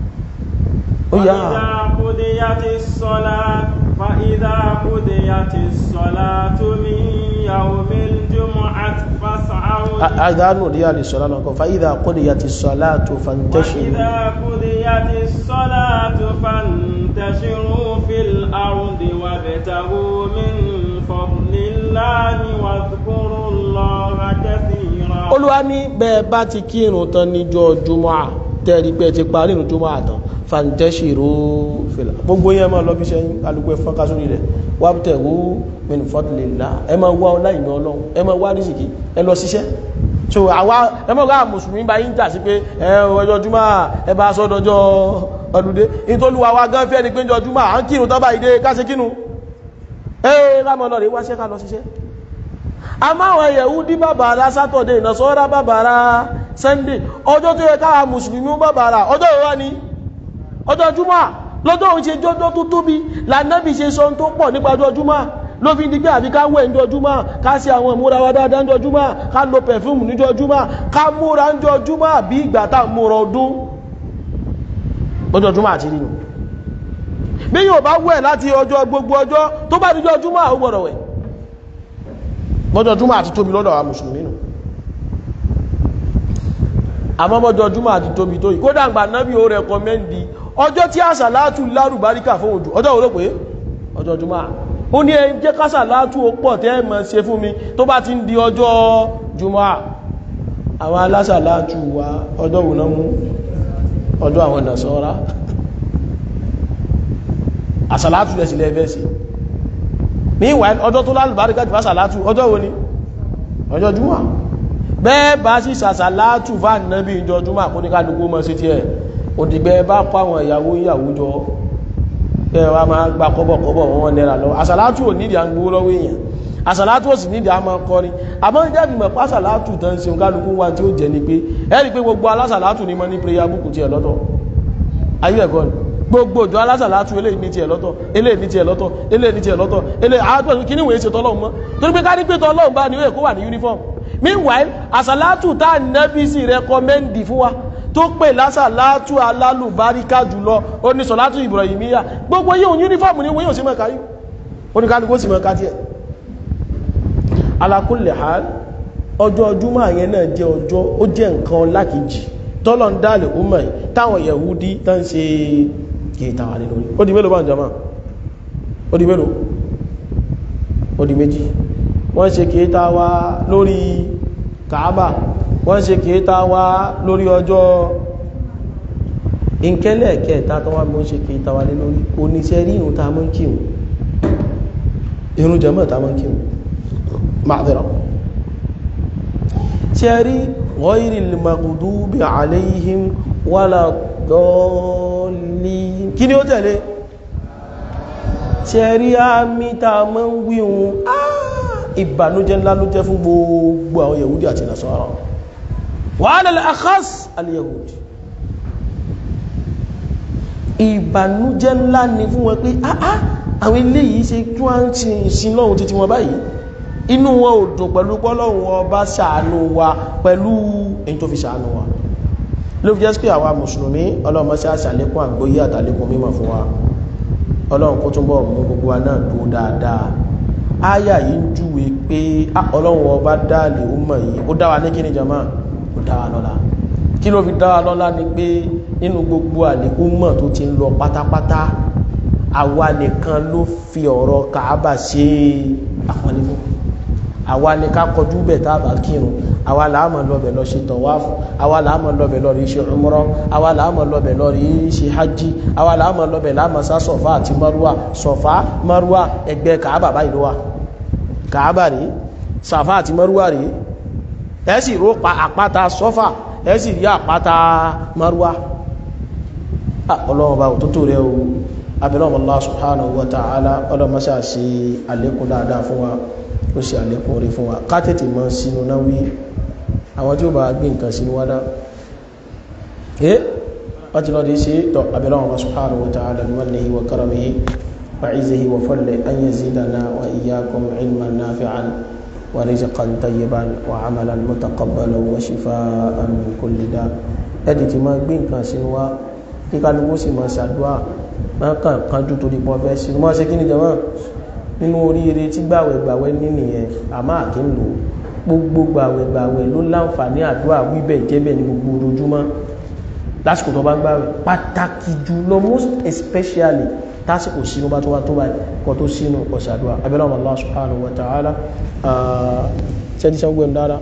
S1: ó yá
S2: قضيت الصلاة فإذا قضيت الصلاة من يوم الجمعة فاسعوا
S1: أذان وديا للصلاة فإذا قضيت الصلاة فانتشروا
S2: وإذا قضيت الصلاة فانتشروا في الأرض وابتغوا من فضل الله واذكروا الله كثيرا
S1: Olúwa ní bẹ́ẹ̀ bá ti kírun tán níjọ́ jùmọ́à tẹ́rí pé ti parí ìrun jùmọ́à tán fàǹtẹ́ṣìrò fìlà gbogbo yẹn máa lọ bí sẹ́yìn alùpùpù ẹ̀fọn ká sórí rẹ̀ wà tẹ̀wó min fadlillah ẹ máa wá ọlá ìmọ̀ ọlọ́run ẹ máa wá rísìkì ẹ lọ ṣiṣẹ́ so àwa ẹ máa wá mùsùlùmí bá yín jà sí pé ẹ ọjọ́ jùmọ́ ẹ bá sọ dọjọ́ ọdúndé nítorí wa wá gán fẹ́ ni pé ọjọ́ jùmọ́ à ń kírun tán báyìí dé ká ṣe kírun ẹ ká máa lọ rè wáṣẹ́ ká lọ ṣiṣẹ́ àmọ́ àwọn Yẹhudi bàbàrà sátọ̀dé Nasara bàbàrà Sunday ọjọ́ tó yẹ káwa mùsùlùmí bàbàrà ọjọ́ ìwá ni ọjọ́ júmọ́ lọ́jọ́ òun ṣe jọjọ́ tó tóbi lànàbì ṣe sọ tó pọ̀ nípa ọjọ́ júmọ́ ló fi dígbé àbí ká wẹ̀ níjọ́ júmọ́ ká ṣe àwọn ìmúra wa dáadáa níjọ́ júmọ́ ká lo pẹ̀fúmù níjọ́ júmọ́ ká múra níjọ́ júmọ́ àbí ìgbà tá múra ọdún lọ́jọ́ júmọ́ àti nínú bí yóò bá wẹ̀ láti ọjọ́ gbogbo ọjọ́ tó bá díjọ́ júmọ́ ó gbọ́dọ̀ wẹ̀ lọ́jọ́ júmọ́ àti tóbi lọ́dọ̀ wa mùsùlùmí nù àmọ́ mọ́jọ́ júmọ́ àti tóbi tó yìí kódà gbà nábì ó rẹ̀kọ́mẹ́ndì ọjọ́ tí àṣàlátù lárùbáríkà fún òjò ọjọ́ òró pé ọjọ́ jùmọ́ ó ní ẹni jẹ́ kásàlátù ó pọ̀ tẹ́ mọ̀ ṣe fún mi tó bá ti ń di ọjọ́ jùmọ́ àwọn alásàlátù wa ọjọ́ òun náà mú ọjọ́ àwọn Nasara àṣàlátù rẹ̀ sílẹ̀ ẹ̀fẹ́ sí meanwhile ọjọ́ tó lárùbáríkà jù àṣàlátù ọjọ́ wo ni ọjọ́ jùmọ́ bẹ́ẹ̀ bá sì ṣàṣàlátù fà nábì ìjọ jùmọ́ àkóníkàlùkù mọ́ sí tiẹ̀ òdìgbẹ́ bá kọ́ àwọn ìyàwó ìyàwó jọ ẹ wá máa gba kọ́bọ̀kọ́bọ̀ wọn nẹ́ra lọ àsàlátù ò nídìí à ń gbówó lọ́wọ́ èèyàn àsàlátù ò sì nídìí à máa kọrin àmọ́ ìjà ìgbìmọ̀ pásàlátù tán ṣe kálukú wa tí ó jẹ ni pé ẹ rí i pé gbogbo alásàlátù ni mo ní prayer book tiẹ̀ lọ́tọ̀ ayé ẹ̀kọ́ ni gbogbo òjò alásàlátù eléyìí ní tiẹ̀ lọ́tọ̀ eléyìí ní tiẹ̀ lọ́tọ̀ eléyìí ní tiẹ̀ lọ́tọ̀ eléyìí àádọ́ kí ni wòye ṣe tọ́lọ́run mọ́ torí pé ká ní pé tọ́lọ́run bá ní ó yẹ kó wà ní uniform meanwhile àsàlátù tá nẹ́bí sì rẹkọmẹ́ndì fún wa tó pè lásàlátù alálùbáríkà jùlọ ó ní sọ̀látù Ibrahimiyya gbogbo yíò yúnífọ́ọ̀mù ní wọ́n yóò sí mẹ́ka yíò oníkálukú sì mẹ́ka tí ẹ̀ ala kulli hal ọjọ́ ọdúnmọ̀ àyẹn náà jẹ́ ọjọ́ ó jẹ́ nǹkan lákìjì tọ́lọ̀ ń dáàlì ọmọ ẹ̀ táwọn Yahudi tán ń ṣe kìíta wà lórí ó di mélòó bá ń jama ó di mélòó ó di méjì wọ́n ṣe kìíta wá lórí Kaaba wọ́n ṣe kìíta wá lórí ọjọ́ ìkẹ́lẹ̀ kẹta tó wá mọ́ ṣe kìíta wá lé lórí oníṣẹ́ rí ìrùn ta mọ́ kíhùn irun jẹmọ́ ta mọ́ kíhùn ma'adira ṣẹ́rí ghayril maghdubi alayhim wala dallin kí ni ó tẹ̀lé ṣẹ́rí àmì ta mọ́ ń wíhun ìbànújẹ́ ńlá ló jẹ́ fún gbogbo àwọn yahudi àti nasara wa ala al-akhas al-yahudi ìbànújẹ́ ńlá ni fún wọn pé àá àwọn ilé yìí ṣe kí wọ́n ń ṣe ìsin lọ́hun títí wọn báyìí inú wọn ò dùn pẹ̀lú pọ́lọ́hun ọba ṣàánú wa pẹ̀lú èyí tó fi ṣàánú wa ló fi jẹ́ pé àwa mùsùlùmí ọlọ́run ṣe àṣàlékún àgbóyé àtàlékún mímọ̀ fún wa ọlọ́run kó túnbọ̀ mú gbogbo wa náà dúró dáadáa áyà yìí ń júwe pé ọlọ́run ọba dáàlì ó mọ̀ yìí ó dá wa ní kíni jama ó dá wa lọ́lá kí ló fi dá wa lọ́lá ni pé nínú gbogbo àlékún mọ̀ tó ti ń lọ pátápátá àwa nìkan ló fi ọ̀rọ̀ kàábà ṣe àpọ́nlé fún àwa ni ká kọjú bẹ̀ tá a bá kírun àwa là á mọ̀ lọ́bẹ̀ lọ ṣe tọ̀wáfù àwa là á mọ̀ lọ́bẹ̀ lọ rí ṣe umrah àwa là á mọ̀ lọ́bẹ̀ lọ rí ṣe hajj àwa là á mọ̀ lọ́bẹ̀ láàmọ̀ sá sọ̀fà àti márùwà sọ̀fà márùwà ẹgbẹ́ kàábà báyìí ló wà kàábà rí sàfà àti márùwà rí ẹ sì ró pa àpáta sọ́fà ẹ sì rí àpáta márùwà ọlọ́run bá òtútù rẹ o abẹ́lọ́wọ́ Allah subhanahu wa ta'ala ọlọ́mọṣà sí àlékún dáadáa fún wa ó sì àlékún orí fún wa ká tètè mọ́ sínú náà wí àwọn tí ó bá gbé nǹkan sínú wádá ẹ́ wọ́n ti lọ́dí sí tọ́ abẹ́lọ́wọ́ Allah subhanahu wa ta'ala bi mannihi wa karamihi wa izzihi wa fadlihi an yazidana wa iyyakum ilman nafi'an wa rizqan tayyiban wa amalan mutaqabbalan wa shifaan min kulli da ẹ̀dì ti máa gbé nǹkan sínú wá kí kálukú sì máa ṣàdúrà máa kàn kánjú torí pọ̀ fẹ́ sí máa ṣe kí ni jẹ́mọ́ nínú oríire tí gbàwẹ̀ gbàwẹ̀ ní nìyẹn àmọ́ àkí ń lò gbogbo gbàwẹ̀ gbàwẹ̀ ló láǹfààní àdúrà wíbẹ̀ jẹ́bẹ̀ ní gbogbo ojoojúmọ́ lásìkò tó bá gbàwẹ̀ pàtàkì jùlọ most especially tásìkò sínú bá tó wá tó báyìí kọ tó sínú ọ̀sàdúrà abẹ́lẹ́ ọmọ Allah subhanahu wa ta'ala ṣẹ́ni ṣẹ́gun dára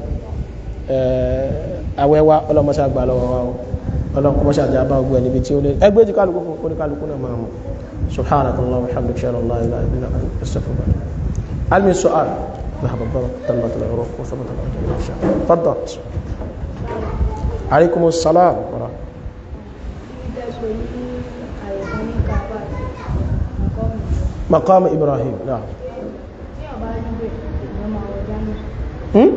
S1: àwẹ́wà ọlọ́mọṣẹ́ àgbà lọ́wọ́ wa ọlọ́run kọmọ́ ṣàjá bá ogun ẹni bí tí ó lé ẹgbẹ́ jí kálukú fún kó ní kálukú náà máa mọ̀ subhanaka allahumma wa bihamdika shalla la ilaha illa anta astaghfiruka hal min su'al ذهب الضرب تمت العروق وثبت الاجر ان شاء الله تفضل عليكم السلام ورحمه مقام ابراهيم نعم هم؟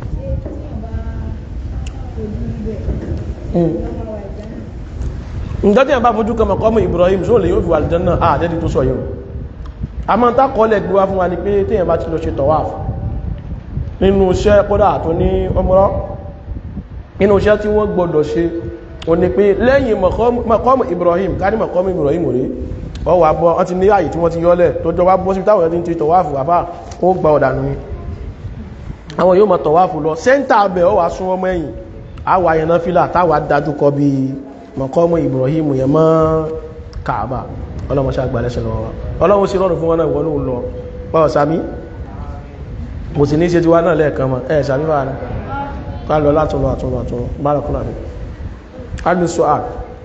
S1: Hmm ǹjọ́ tí a bá fojú kan mọ̀kọ́mù Ibrahim só lè yóò fi wà aljanna àdẹ́dì tó sọ yóò a máa tá kọ́lẹ̀ gbíwá fún wa ní pé tí èyàn bá ti lọ ṣe tawaf nínú iṣẹ́ kódà tó ní umrah nínú iṣẹ́ tí wọ́n gbọdọ̀ ṣe o ní pé lẹ́yìn mọ̀kọ́mù Ibrahim ká ní mọ̀kọ́mù Ibrahim rí ọ wà bọ́ ọ ti ní ààyè tí wọ́n ti yọ́lẹ̀ tó jọ wá bọ́ sí táwọn ẹni ti tawaf wà bá ó gba ọ̀dànù ni àwọn yóò mọ̀ tawaf lọ sẹ́ńtà abẹ́ ọ wà sún ọmọ ẹ̀yìn àwà yẹn náà fílà táwà dájú kọ bí mọ̀kọ́mù Ibrahim yẹn mọ́ Kaaba ọlọ́mọṣẹ́ àgbàlẹ́ṣẹ̀ lọ́wọ́ ọlọ́run sí rọrùn fún wọn náà ìwọ̀n lọ pọ̀ sàmí mo sì ní ṣe ti wá náà lẹ́ẹ̀kan mọ́ ẹ̀ sàmí bá rẹ̀ ká lọ látúnlọ àtúnlọ àtúnlọ bárakúnlá mi adùn sọ́à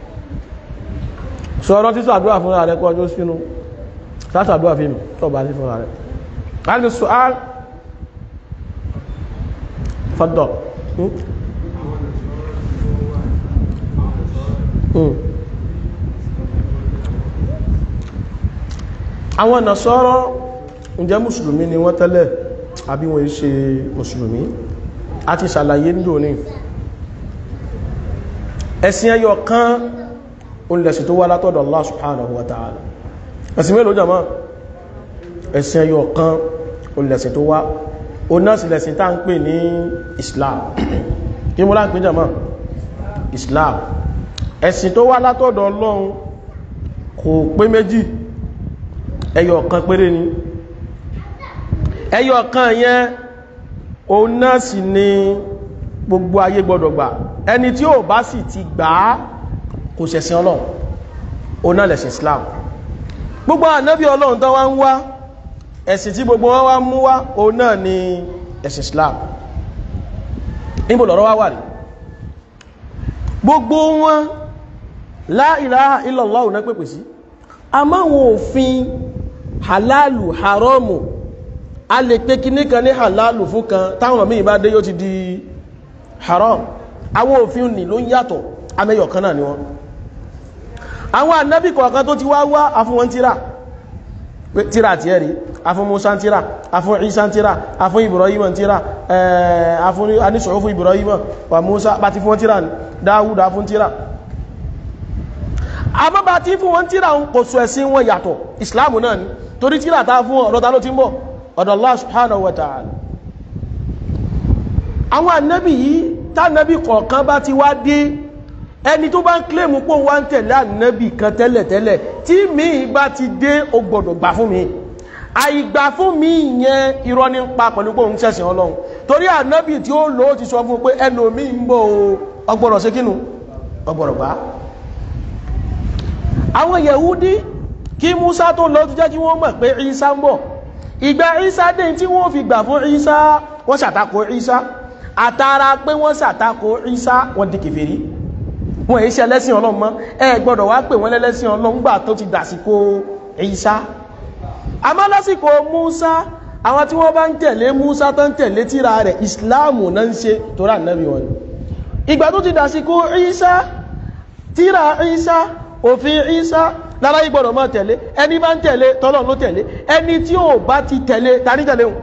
S1: sọ̀rọ̀ títọ́ àdúrà fún ààrẹ kọ́ ọjọ́ sínú látàdúrà fíìmù tó bá sí fún ààrẹ adùn sọ́à fọ́dọ̀ àwọn nàṣọ́rọ̀ ǹjẹ́ mùsùlùmí ni wọ́n tẹ́lẹ̀ àbí wọ́n ṣe mùsùlùmí a ti ṣàlàyé nílò ní ẹ̀sìn ẹyọ kan olùlẹ̀sìn tó wá látọ̀dọ̀ Allah subhanahu wa ta'ala ẹ̀sìn mélòó jàmá ẹ̀sìn ẹyọ kan olùlẹ̀sìn tó wá o náà sì lẹ̀sìn tá ń pè ní Islam kí mú láǹpé jàmọ́ Islam ẹ̀sìn tó wá látọ̀dọ̀ Ọlọ́run kò pé méjì ẹyọ kan péré ni ẹyọ kan yẹn o náà sì ni gbogbo ayé gbọdọ̀ gbà ẹni tí ó bá sì ti gbà á kò ṣẹ̀sìn Ọlọ́run o náà lẹ̀sìn Islam gbogbo ànábì Ọlọ́run tó wá ń wá ẹ̀sìn tí gbogbo wọn wá mú wá o náà ni ẹ̀sìn Islam níbo lọ́rọ̀ wá wà rí gbogbo wọn la ilaha illallah náà pèpè sí a máa wọn òfin halalu haramu a lè pé kíní kan ní halalu fún kan táwọn míì bá dé yóò ti di haram àwọn òfin ní ló ń yàtọ̀ amẹ́yọ̀ kan náà ni wọ́n àwọn ànábì kọ̀ọ̀kan tó ti wá wá afún wọn tíra tíra àti ẹ̀rí afún Musa tíra afún Isa tíra afún Ibrahim tíra afún anísọ̀rọ̀ fún Ibrahim wà Musa bá ti fún wọn tíra ní Dáwùd afún tíra àmọ́ bá ti fún wọn tíra kò sọ ẹ̀sìn wọn yàtọ̀ Islam náà ni torí tíra ta fún ọ̀dọ̀ ta ló ti ń bọ̀ ọ̀dọ̀ Allah subhanahu wa ta'ala àwọn ànábì yìí tánàbì kọ̀ọ̀kan bá ti wá dé ẹni tó bá ń kílèmù pò wá ń tẹ̀lé ànábì kan tẹ́lẹ̀tẹ́lẹ̀ tí mi bá ti dé ó gbọ́dọ̀ gbà fún mi àìgbà fún mi yẹn irọ́ ní pa pẹ̀lú pé òun ṣẹ̀sìn ọlọ́run torí ànábì tí ó lò ó ti sọ fún pé ẹlòmí ń bọ̀ o ọgbọ́dọ̀ ṣe kínú ọgbọ́dọ̀ gbà àwọn yẹ̀húdí kí Musa tó lọ tó jẹ́ kí wọ́n mọ̀ pé Isa ń bọ̀ ìgbà Isa dé tí wọ́n fi gbà fún Isa wọ́n ṣàtakò Isa àtàrà pé wọ́n ṣàtakò Isa wọ́n di kèfèrí wọn èyí ṣe ẹlẹ́sìn ọlọ́run mọ́ ẹ gbọ́dọ̀ wá pè wọ́n lẹ́lẹ́sìn ọlọ́run gbà tó ti dàsìkò Ìsá àmọ́ lásìkò Musa àwọn tí wọ́n bá ń tẹ̀lé Musa tó ń tẹ̀lé tíra rẹ̀ ìsìláàmù náà ń ṣe tó rà nẹ́bí wọn ìgbà tó ti dàsìkò Ìsá tíra Ìsá òfin Ìsá lára ìgbọ́dọ̀ mọ́ tẹ̀lé ẹni bá ń tẹ̀lé tọ́lọ́run ló tẹ̀lé ẹni tí ò bá ti tẹ̀lé ta ní tẹ̀lé wọn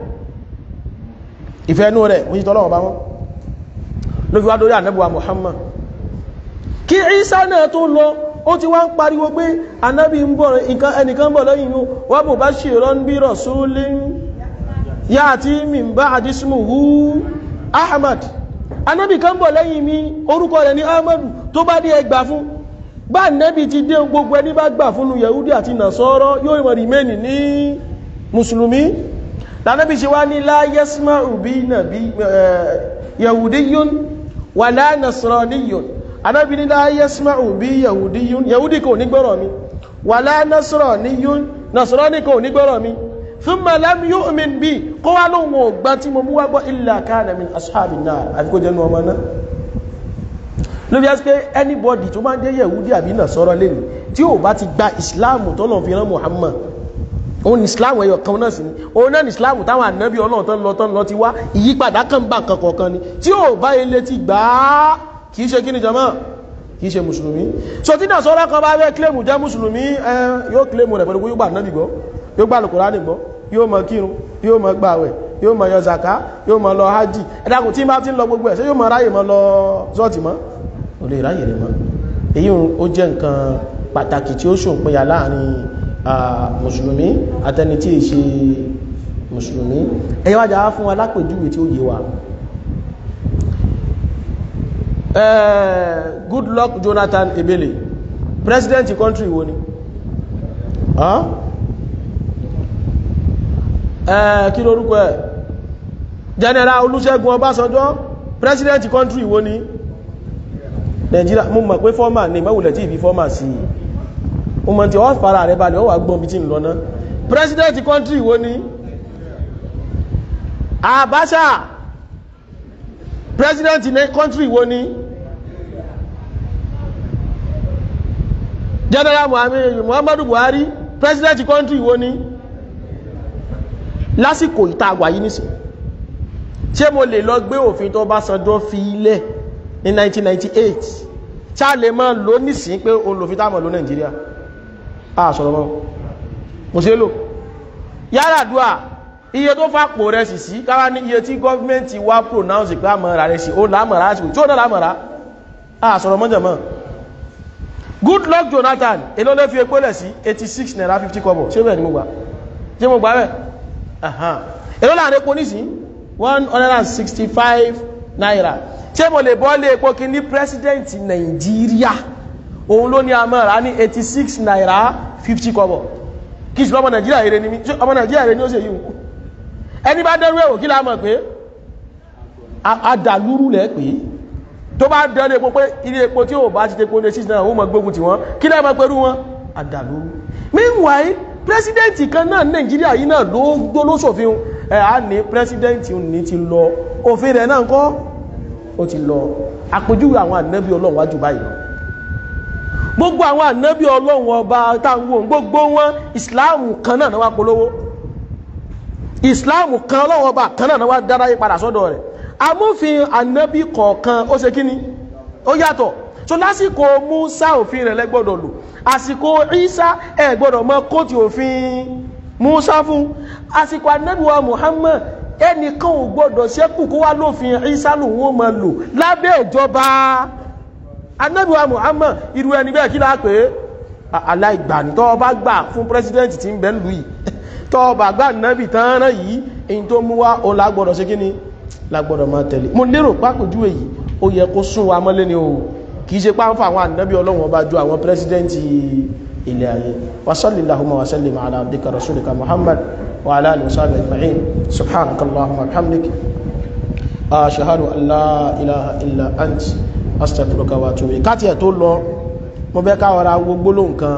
S1: ìfẹ́ inú rẹ̀ wọ́n ti tọ́lọ́run bá wọn ló fi wá dórí ànẹ́bùwà Muhammad kí Ìsá náà tó lọ ó ti wá ń pariwo pé anábì ń bọ̀ ẹnìkan bọ̀ lẹ́yìn yóò wà bò bá ṣe rán bí rasulin ya'ti min ba'di ismuhu Ahmad anábì kan bọ̀ lẹ́yìn mi orúkọ rẹ̀ ní Ahmadu tó bá dé ẹgbà fún bá nẹ́bì ti dé gbogbo ẹni bá gbà fún Yahudi àti Nasara yóò mọ̀ rìmẹ́nì ní mùsùlùmí lànàbì ṣe wá ní la yasma'u bi nàbí Yahudiyyun wala Nasraniyyun anábi ní la yasma'u bí yahudiyun yahudi kò ní gbọ́rọ̀ mi wala nasraniyun nasrani kò ní gbọ́rọ̀ mi thumma lam yu'min bí kó wá lóhun ọgbà tí mo mú wá gbọ́ illa kana min ashabin nar àti kó jẹ́nu ọmọ náà ló bí á sí pé anybody tó máa ń jẹ́ yahudi àbí nasara lẹ́nu tí ó bá ti gba ìsìláàmù tọ́lọ̀ fi rán muhammad òun ni ìsìláàmù ẹyọ kan náà sí ni òun náà ni ìsìláàmù táwọn ànábì ọlọ́run tán lọ tán lọ ti wá ìyípadà kan bá nǹkan kọ̀ọ̀kan ni tí ó bá ilé ti gbà á kìí ṣe kí ni jama kìí ṣe mùsùlùmí so tí náà sọ́rọ́ kan bá rẹ̀ kílèmù jẹ́ mùsùlùmí ẹ yóò kílèmù rẹ̀ pẹ̀lú yóò gbà náà gbọ́ yóò gbà Al-Kùránì gbọ́ yóò máa kírun yóò máa gbààwẹ̀ yóò máa yọ zaka yóò máa lọ hajj ẹ̀dàkùn tí bá ti ń lọ gbogbo ẹ̀ ṣé yóò máa ráyè máa lọ sọ́ọ̀tì mọ́ ò lè ráyè rẹ̀ mọ́ èyí ó jẹ́ nǹkan pàtàkì tí ó ṣòpinya láàrin mùsùlùmí àtẹni tí ì ṣe mùsùlùmí ẹ̀yẹ́ wájà fún wa lápèjúwe tí ó yé wa Uh, Goodluck Jonathan Ebele president country wo ni huh? uh, kí lórúkọ ẹ̀ general Olúṣẹ́gun Ọbásanjọ́ president country wo ni Nigeria mo mọ̀ pé fọ́mà ní mẹ́wùlẹ̀ tí ìbí fọ́mà sí o mọ̀ tí ó fara rẹ̀ balẹ̀ ó wà gbọ́n bí tí ń lọ náà president country wo ni Abacha president ní country wo ni general muhammadu buhari president country wo ni lásìkò ìta àgbà yìí nísìn ṣé mo lè lọ gbé òfin tó bá sanjọ́ fi ilẹ̀ ní 1998 ṣá lè máa lò nísìn pé o lòfin táàmù ló nàìjíríà a sọ̀rọ̀ mọ́ mo ṣe lò yára dùà iye tó fàpò rẹ̀ sì sí káwá ní iye tí gọ́ọ̀mẹ́ntì wá pronounce pé àmọ́ra rẹ̀ sí ó lámọ̀ra sí tí ó náà lámọ̀ra a sọ̀rọ̀ mọ́jọ̀ mọ́ Goodluck Jonathan èló ló fi epo lẹ̀ sí 86 naira 50 kọ́bọ̀ ṣé bẹ́ẹ̀ ni mo gbà ṣé mo gbà bẹ́ẹ̀ èló láàrin epo nísìn one hundred and sixty five naira ṣé mo lè bọ́ lé epo kí ní president nàìjíríà òun ló ní amára ní eighty six naira fifty kọ́bọ̀ kí sí ọmọ nàìjíríà èrè ní mi ṣé ọmọ nàìjíríà èrè ní ó ṣe yìí ẹni bá dẹ́rú ẹ̀wò kí la mọ̀ pé adàlúrú lẹ́ pé tó bá dẹ́rú epo pé ilé epo tí ò bá ti tepo ní six naira ó mọ̀ gbógun tí wọ́n kí lẹ́ mọ̀ pẹ̀lú wọn adàlúrú meanwhile president kan náà nàìjíríà yìí náà ló gbó ló ṣòfin ẹ̀ á ní president ní ti lọ òfin rẹ̀ náà kọ́ ó ti lọ àpèjúwe àwọn ànábì ọlọ́run wájú báyìí lọ gbogbo àwọn ànábì ọlọ́run ọba táwọn gbogbo wọn ìsìláàmù kan náà wá polówó ìsìláàmù kan ọlọ́run ọba kan náà wá dára yí padà sọ́dọ̀ rẹ̀ amófin ànábì kọ̀ọ̀kan ó ṣe kíní ó yàtọ̀ so lásìkò Musa òfin rẹ̀ lẹ́gbọ́dọ̀ lò àsìkò Isa ẹ̀ gbọ́dọ̀ mọ kóòtù òfin Musa fún àsìkò ànábì wa Muhammad ẹnìkan ò gbọ́dọ̀ ṣẹ́kù kó wá lófin Isa lòun ó máa lò lábẹ́ ìjọba anábíwá Muhammad irú ẹni bẹ́ẹ̀ kí láà pé aláìgbàní tọ́ bá gbà fún pírẹsidẹ́ntì tí ń bẹ lù yìí tọ́ bá gbà nábì tán rán yìí èyí tó mú wá o lágbọ́dọ̀ ṣe kíní lágbọ́dọ̀ máa tẹ̀lé mo lérò pápójú èyí ó yẹ kó sún wa mọ́lé ni o kì í ṣe páńfà àwọn ànábì ọlọ́run ọba ju àwọn pírẹsidẹ́ntì ilé ayé wasalli lahumma wasallim ala abdika rasulika Muhammad wa ala alihi wa sahbihi ajma'in subhanakallahumma wa bihamdik ashhadu an la ilaha illa ant astagfiruka wa atubu ilayk káti ẹ̀ tó lọ mo fẹ́ káwọ́ra gbogbo ló nǹkan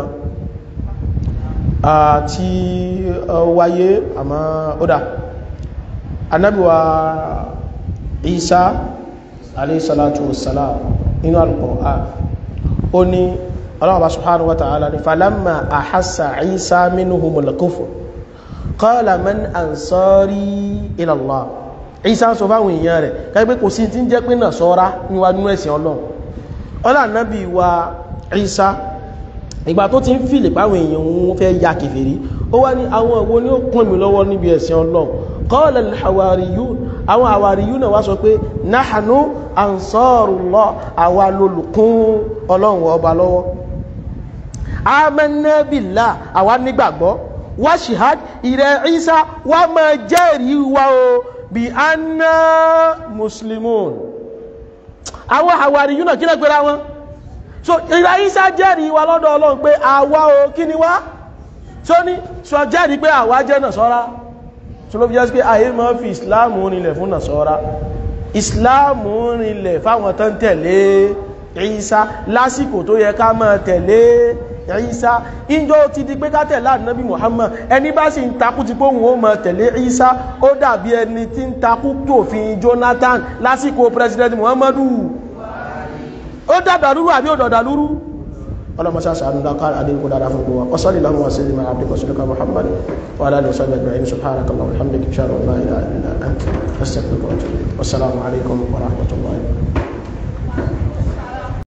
S1: àti wáyé àmọ́ ódà anábíwa Isa alayhi salatu wassalam inú al-Qur'an ó ní Allah subhanahu wa ta'ala ní falamma ahassa Isa minhumul kufr qala man ansari ila Allah ìsá sọ fáwọn èèyàn rẹ̀ káyipé kò sí tí ń jẹ́ pé náà sọ́ra níwájú ẹ̀sìn ọlọ́run ọlá nábì wa ìsá ìgbà tó ti ń fìlè páwọn èèyàn òun fẹ́ ya kèfèrí ó wá ní àwọn ìwo ni ó kún mi lọ́wọ́ níbi ẹ̀sìn ọlọ́run qala al-hawariyun àwọn hawariyun náà wá sọ pé nahnu ansarullah àwa lolùkún ọlọ́run ọba lọ́wọ́ amanna billah àwa nígbàgbọ́ wá ṣìhad ìrẹ̀ ìsá wá máa jẹ́rìí wa o bí anna muslimun àwọn àwárí yúnà kí lẹ́gbẹ̀rẹ̀ wọn so ìrà ìsá jẹ́rìí wa lọ́dọ̀ ọlọ́run pé àwa o kí ni wá tó ní sọ jẹ́rìí pé àwa jẹ́ nàṣọ́ra tó ló fi jẹ́ sí pé ayé máa fi islam rinlẹ̀ fún nàṣọ́ra islam rinlẹ̀ fáwọn tán tẹ̀lé ìsá lásìkò tó yẹ ká máa tẹ̀lé ìsá ìjọ ti di pé ká tẹ̀lé ànábì Muhammad ẹni bá sì ń takú ti póhùn ó máa tẹ̀lé ìsá ó dàbí ẹni tí ń takú tòfin Jonathan lásìkò president Muhammadu ó dàdàlúrú àbí ó dàdàlúrú ọlọ́mọṣá sàánú dáká àdínkù dára fún gbogbo wa salli Allahumma wa sallim ala abdika rasulika Muhammad wa ala alihi wa sahbihi ajma'in subhanaka Allahumma wa bihamdika ashhadu an la ilaha illa anta astaghfiruka wa atubu ilayk wassalamu alaikum wa rahmatullahi